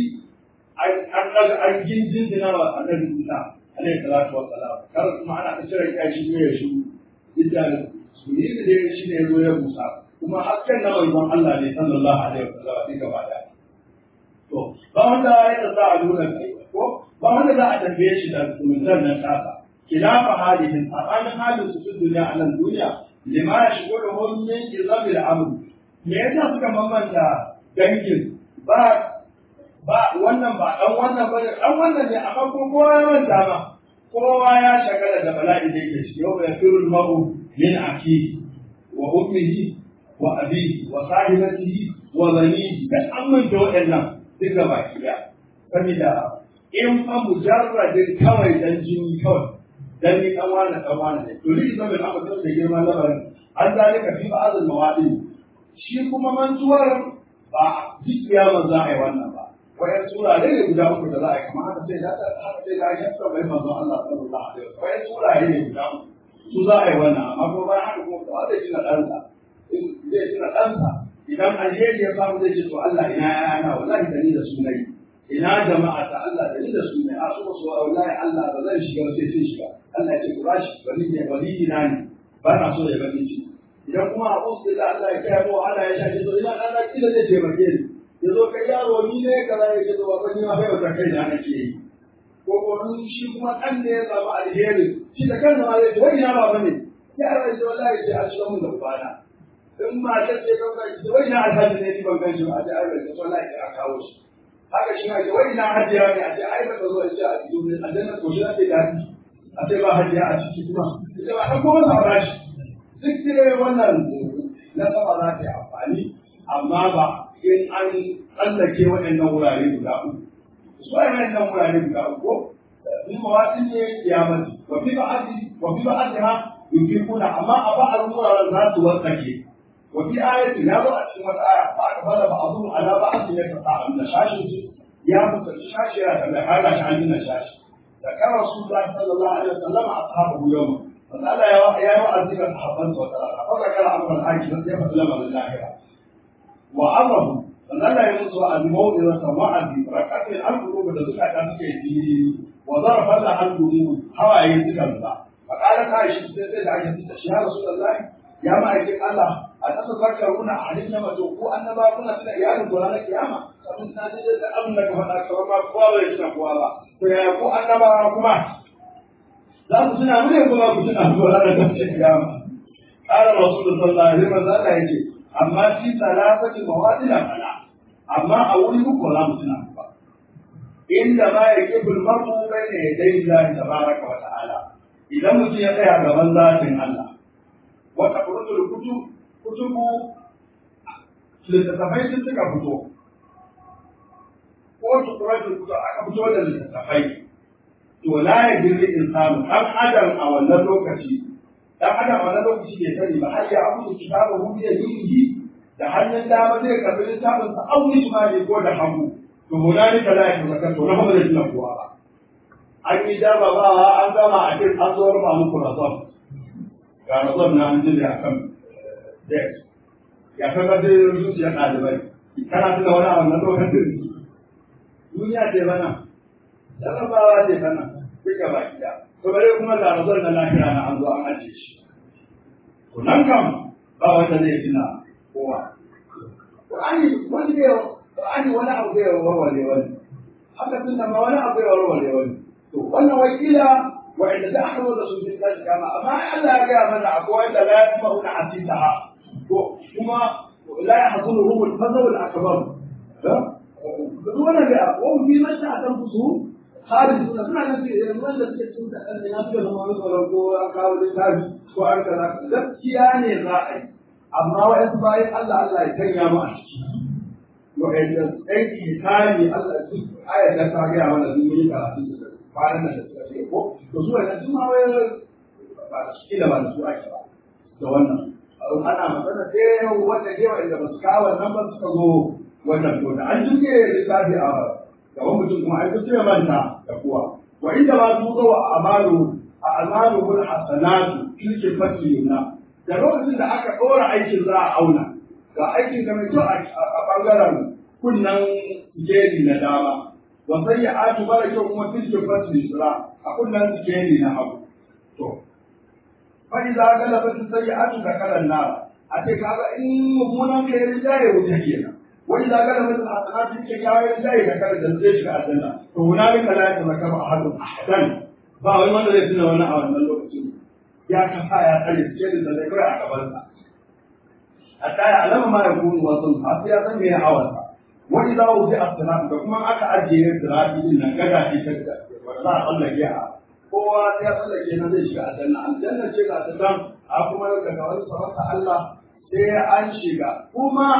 an daga an gindin zina wa annabi Musa alaihi salatu wassalam kar kuma ana ta cire kashi ne ya shi idda su ne da shi ne ya zo ya Musa kuma hasken na manzon Allah ne sallallahu alaihi wasallam sai gaba da to ba wanda ya sa a nuna kai ko ba wanda za a tambaye shi da zumuntar nan kasa khilafa halihin tsakanin halin su fi duniya a nan duniya lima ya shigo da hon min izamil amr me yasa suka mamanta dangin ba ba wannan ba dan wannan ba dan wannan ne amma ko kowa ya manta ma kowa ya shagala da bala'i da yake ciki yau ya firul maru min akihi wa ummihi wa abihi wa sahibatihi wa banihi da amman da waɗannan duk gaba ɗaya saboda in fa mujarradin kawai dan jini kawai dan ni dan wani dan wani ne to ni zan ga abin da girma labarin an zalika fi ba'd al-mawadi shi kuma mantuwar ba duk kiyama za a yi wannan ba wayan sura ne guda uku da za a yi kamar haka sai da haka sai da ya tsaba manzon Allah sallallahu alaihi wasallam wayan sura ne guda uku su za a yi wannan amma kuma bayan haka kuma ba zai tuna ɗansa zai tuna ɗansa idan alheri ya samu zai ce to Allah ina yana wallahi da ni da su nayi ina jama'a ta Allah da ni da su ne a so so wallahi Allah ba zan shiga ba sai sai shiga Allah ya ce ku bashi wali ne wali ina ne ba na so ya bani ci idan kuma a usu da Allah ya kai mu Allah ya shaje to ina Allah kila zai taimake ni ya zo kai yaro ni ne kaza ya ce to ba ni ma bai wata kai da nake yi ko ko shi kuma dan da ya samu alheri shi da kansa ma zai ce wai ina baba ne ya rayu wallahi sai a shiga mun da ubana in ma ta ce kan kai ce wai na alhaji ne ni ban gan shi ba a ce ai bai ce wallahi sai a kawo shi haka shi ma ce wai na hajiya ne a ce ai ba ta zo a ce a cikin aljanna to shi ake dadi a ce ba hajiya a ciki kuma ita ba dan kuma sa ba shi duk dai wannan na sama za ta yi amfani amma ba in an tsallake waɗannan wurare guda uku su ai waɗannan wurare guda uku ko in mawaɗin ne kiyamati wa fi ba'adi wa fi ba'adiha yunfiquna amma a ba'ar wuraren za su wartsake وفي آية لا بأس في آية فأقبل بعضهم على بعض يتطاعون شاشة يا متشاش يا هذا عندنا شاشة ذكر رسول الله صلى الله عليه وسلم أصحابه يوما فقال يا يا معذب الصحابة وتراها فذكر أمر الحاج الذي يفعل من الآخرة وأمره فقال يمس الموعظة وعدي ركعت القلوب التي كانت في وضرب لها القلوب هوا يتكلم فقالت عائشة سيدة عائشة يا رسول الله يا مالك الله a ƙasa zakaruna a halin na mato ko annaba kuna tuna iyalin gona na kiyama kamar na ji da abin da ka faɗa kamar ma kowa bai tuna kowa ba to yaya ko annaba kuma za ku tuna mu ne kuma ku tuna gona na tafi kiyama qala rasulullahi sallallahu alaihi wasallam Allah yace amma fi salasati mawadila fala amma a wuri uku za mu tuna ba inda ma yaqibu al-mar'u bayna yaday Allah tabaraka wa ta'ala idan mutum ya tsaya gaban zatin Allah wa taqrudu kutub kutubu littattafai sun suka fito ko tukuratul kutu aka fito da littattafai to la ya jirri insanu dan adam a wannan lokaci dan adam a wannan lokaci bai sani ba har ya abu kitabu hu bi yadihi da hannun dama zai karbi littafin sa au shimali ko da hagu to hunalika la yatazakkaru to na ba zai tuna kowa ba an yi jarrabawa an gama a cikin an zo rufa muku razon ga razon na an jira akan desk ya kaga da zuciya ɗalibai kana tuna wani a wannan lokacin duniya ce bana jarrabawa ce bana duka baki da to bare kuma da razon na lahira na an zo an ajiye shi to nan kam ba wanda zai tuna kowa Qur'ani wani bai Qur'ani wani abu bai warware wani haka tunda ma wani abu bai warware wani to wannan wakila wa'anda da aka da su cikin tashi kama amma Allah ya gaya mana akwai wanda la yasma'una hasitaha ko kuma la yahzunuhum al-fazl al-akbar da duk wannan da ko fi mata akan fusu khalid suna suna nan ce wanda suke cikin da kan ya suka zama wani tsoron ko an kawo littafi ko an kaza gaskiya ne za a yi amma wa'ansu bayan Allah Allah ya sanya mu a ciki wa'anda ɗan ihsani Allah duk ayat da ta gaya mana sun yi karatu kwanan da suka ce ko to su wannan sun ma wai ba su kila ba da su ake ba da wannan ana magana sai wanda ne wanda ba su kawo nan ba suka zo wannan to da an duke lissafi a gaban mutum kuma ai duk manta da kuwa wa inda ma su zo a amalu a amalu bil hasanatu tilke fatilina da lokacin da aka ɗora aikin za a auna ga aikin ka mai kyau a ɓangaren kunnan sikeli na dama wa sai ya atu mara kyau kuma tilke fatilina a kunnan sikeli na hagu to fa idza galaba sai ya atu da kalan nara a ce kaga in mummunan kai rinjaye wuta kenan wa idza galaba al hasanatu ke kawo rinjaye da kalan da zai shiga aljanna to hunalika la yatazakkaru ahadun ahadan ba wani wanda zai tuna wani a wannan lokacin ya kafa ya tsare cikin da zai kai a gabansa hatta ya alama ma ya kunu wasu har sai ya san me ya awarsa wa idza wuzi as-salat da kuma aka ajiye sirati din nan gada ce ta wanda za a tsallake a kowa sai ya tsallake na zai shiga aljanna aljanna ce ga ta dan a kuma daga wani sarauta Allah sai an shiga kuma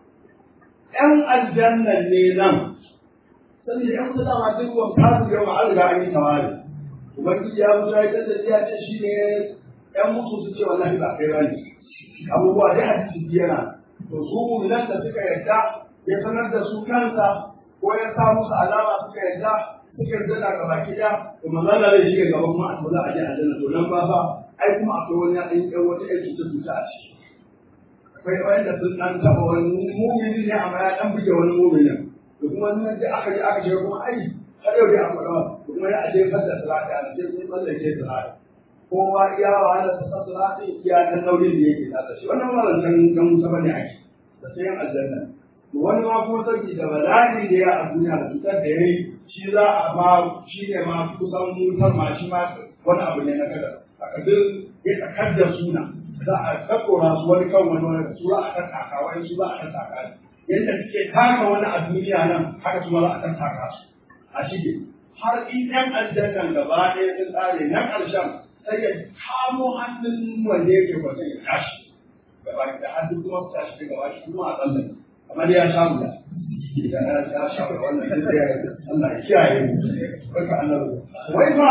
ƴan aljannan ne nan saboda ƴan kusa dama duk wani kasu yau an riga an yi tawari ubangiji ya mutu ya kasance ya ce shi ne ‘yan mutu su ce wallahi ba kai bane abubuwa dai hadisi yana to su mu'minan da suka yarda ya sanar da su kansa ko ya sa musu alama suka yarda suka yarda da gaba kiya to manzon da zai shiga gaba kuma a za a je aljanna to nan ba ba ai kuma akwai wani ɗan ɗan wata ƴan cuta cuta a ciki akwai wanda sun ɗan taɓa wani mu'mini ne amma ya ɗan buge wani mu'minin to kuma nan da aka je aka shiga kuma ai har yau dai akwai rawa kuma ya aje fadda salati a sai kun tsallake salati kowa iya wahala ta sa salati iya dan nauyin da yake da shi wannan wannan dan dan musa bane ake da sai yan aljanna to wani ma kuma sarki da bala'i da ya a duniya da cutar da yayi shi za a ma shi ne ma kusan mutar ma shi ma wani abu ne na kada a kadin ya tsakar da suna za a kakora su wani kan wani wani su za a tattaka wani su za a tattaka yadda suke taka wani a duniya nan haka su ma za a tattaka su a shige har in ɗan aljannan gaba ɗaya sun tsare na ƙarshen sai ya kamo hannun wanda yake kwata ya tashi gaba da hannun kuma su tashi daga gaba shi kuma a tsallan kamar ya sha wuya idan ya sha wuya wannan sai ya Allah ya kiyaye mu barka Allah wai fa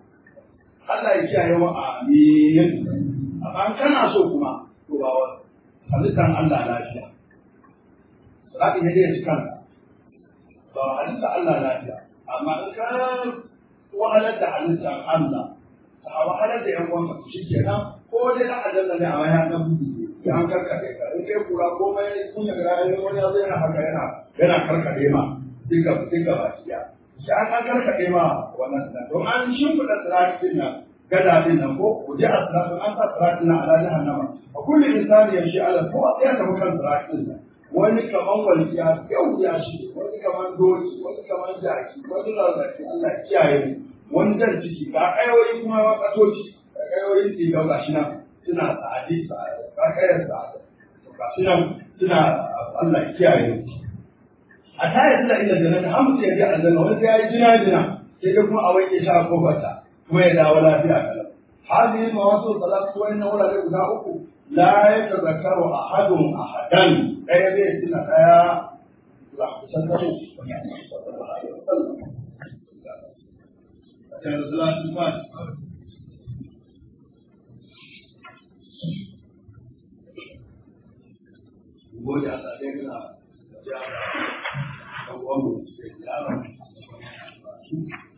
Allah ya kiyaye mu amin amma kana so kuma to ba wa halittar Allah lafiya Sarakin ya dai cikin ba halitta Allah lafiya amma in ka wahalar da halittar Allah a wahalar da yan uwanka shi kenan ko dai na aljanna ne a wani dan bugu ya an karkade ka in kai kura komai kun ya gara ne wani ya zo yana haka yana yana karkade ma duka duka ba shi shi an an karkade ma wannan da don an shimfiɗa siratin nan gada din nan ko waje a siratin an sa siratin nan ala jahannama a kullu insani yamshi ala ko ya tafi kan siratin nan wani kaman walƙiya yau ya shi wani kaman doki wani kaman jaki wani rarrafi Allah kiyaye mu wani jan ciki ga ƙayoyi kuma ma ƙasoci ga ƙayoyin tsigau ga shi nan suna sa'adi sa'adi ga ƙayar sa'adi ga shi nan suna Allah kiyaye mu a tare suna inda jannata har mutum ya je aljanna wani sai ya yi jina jina sai dai kuma a wanke shi a kofarta kuma ya dawo lafiya kalau hadhihi mawasu salatu wa inna wala guda uku la yatazakkaru ahadun ahadan ɗaya zai tuna ɗaya za ku san karo Gode a tsaye gina da jihar ɗan uwanmu da yaron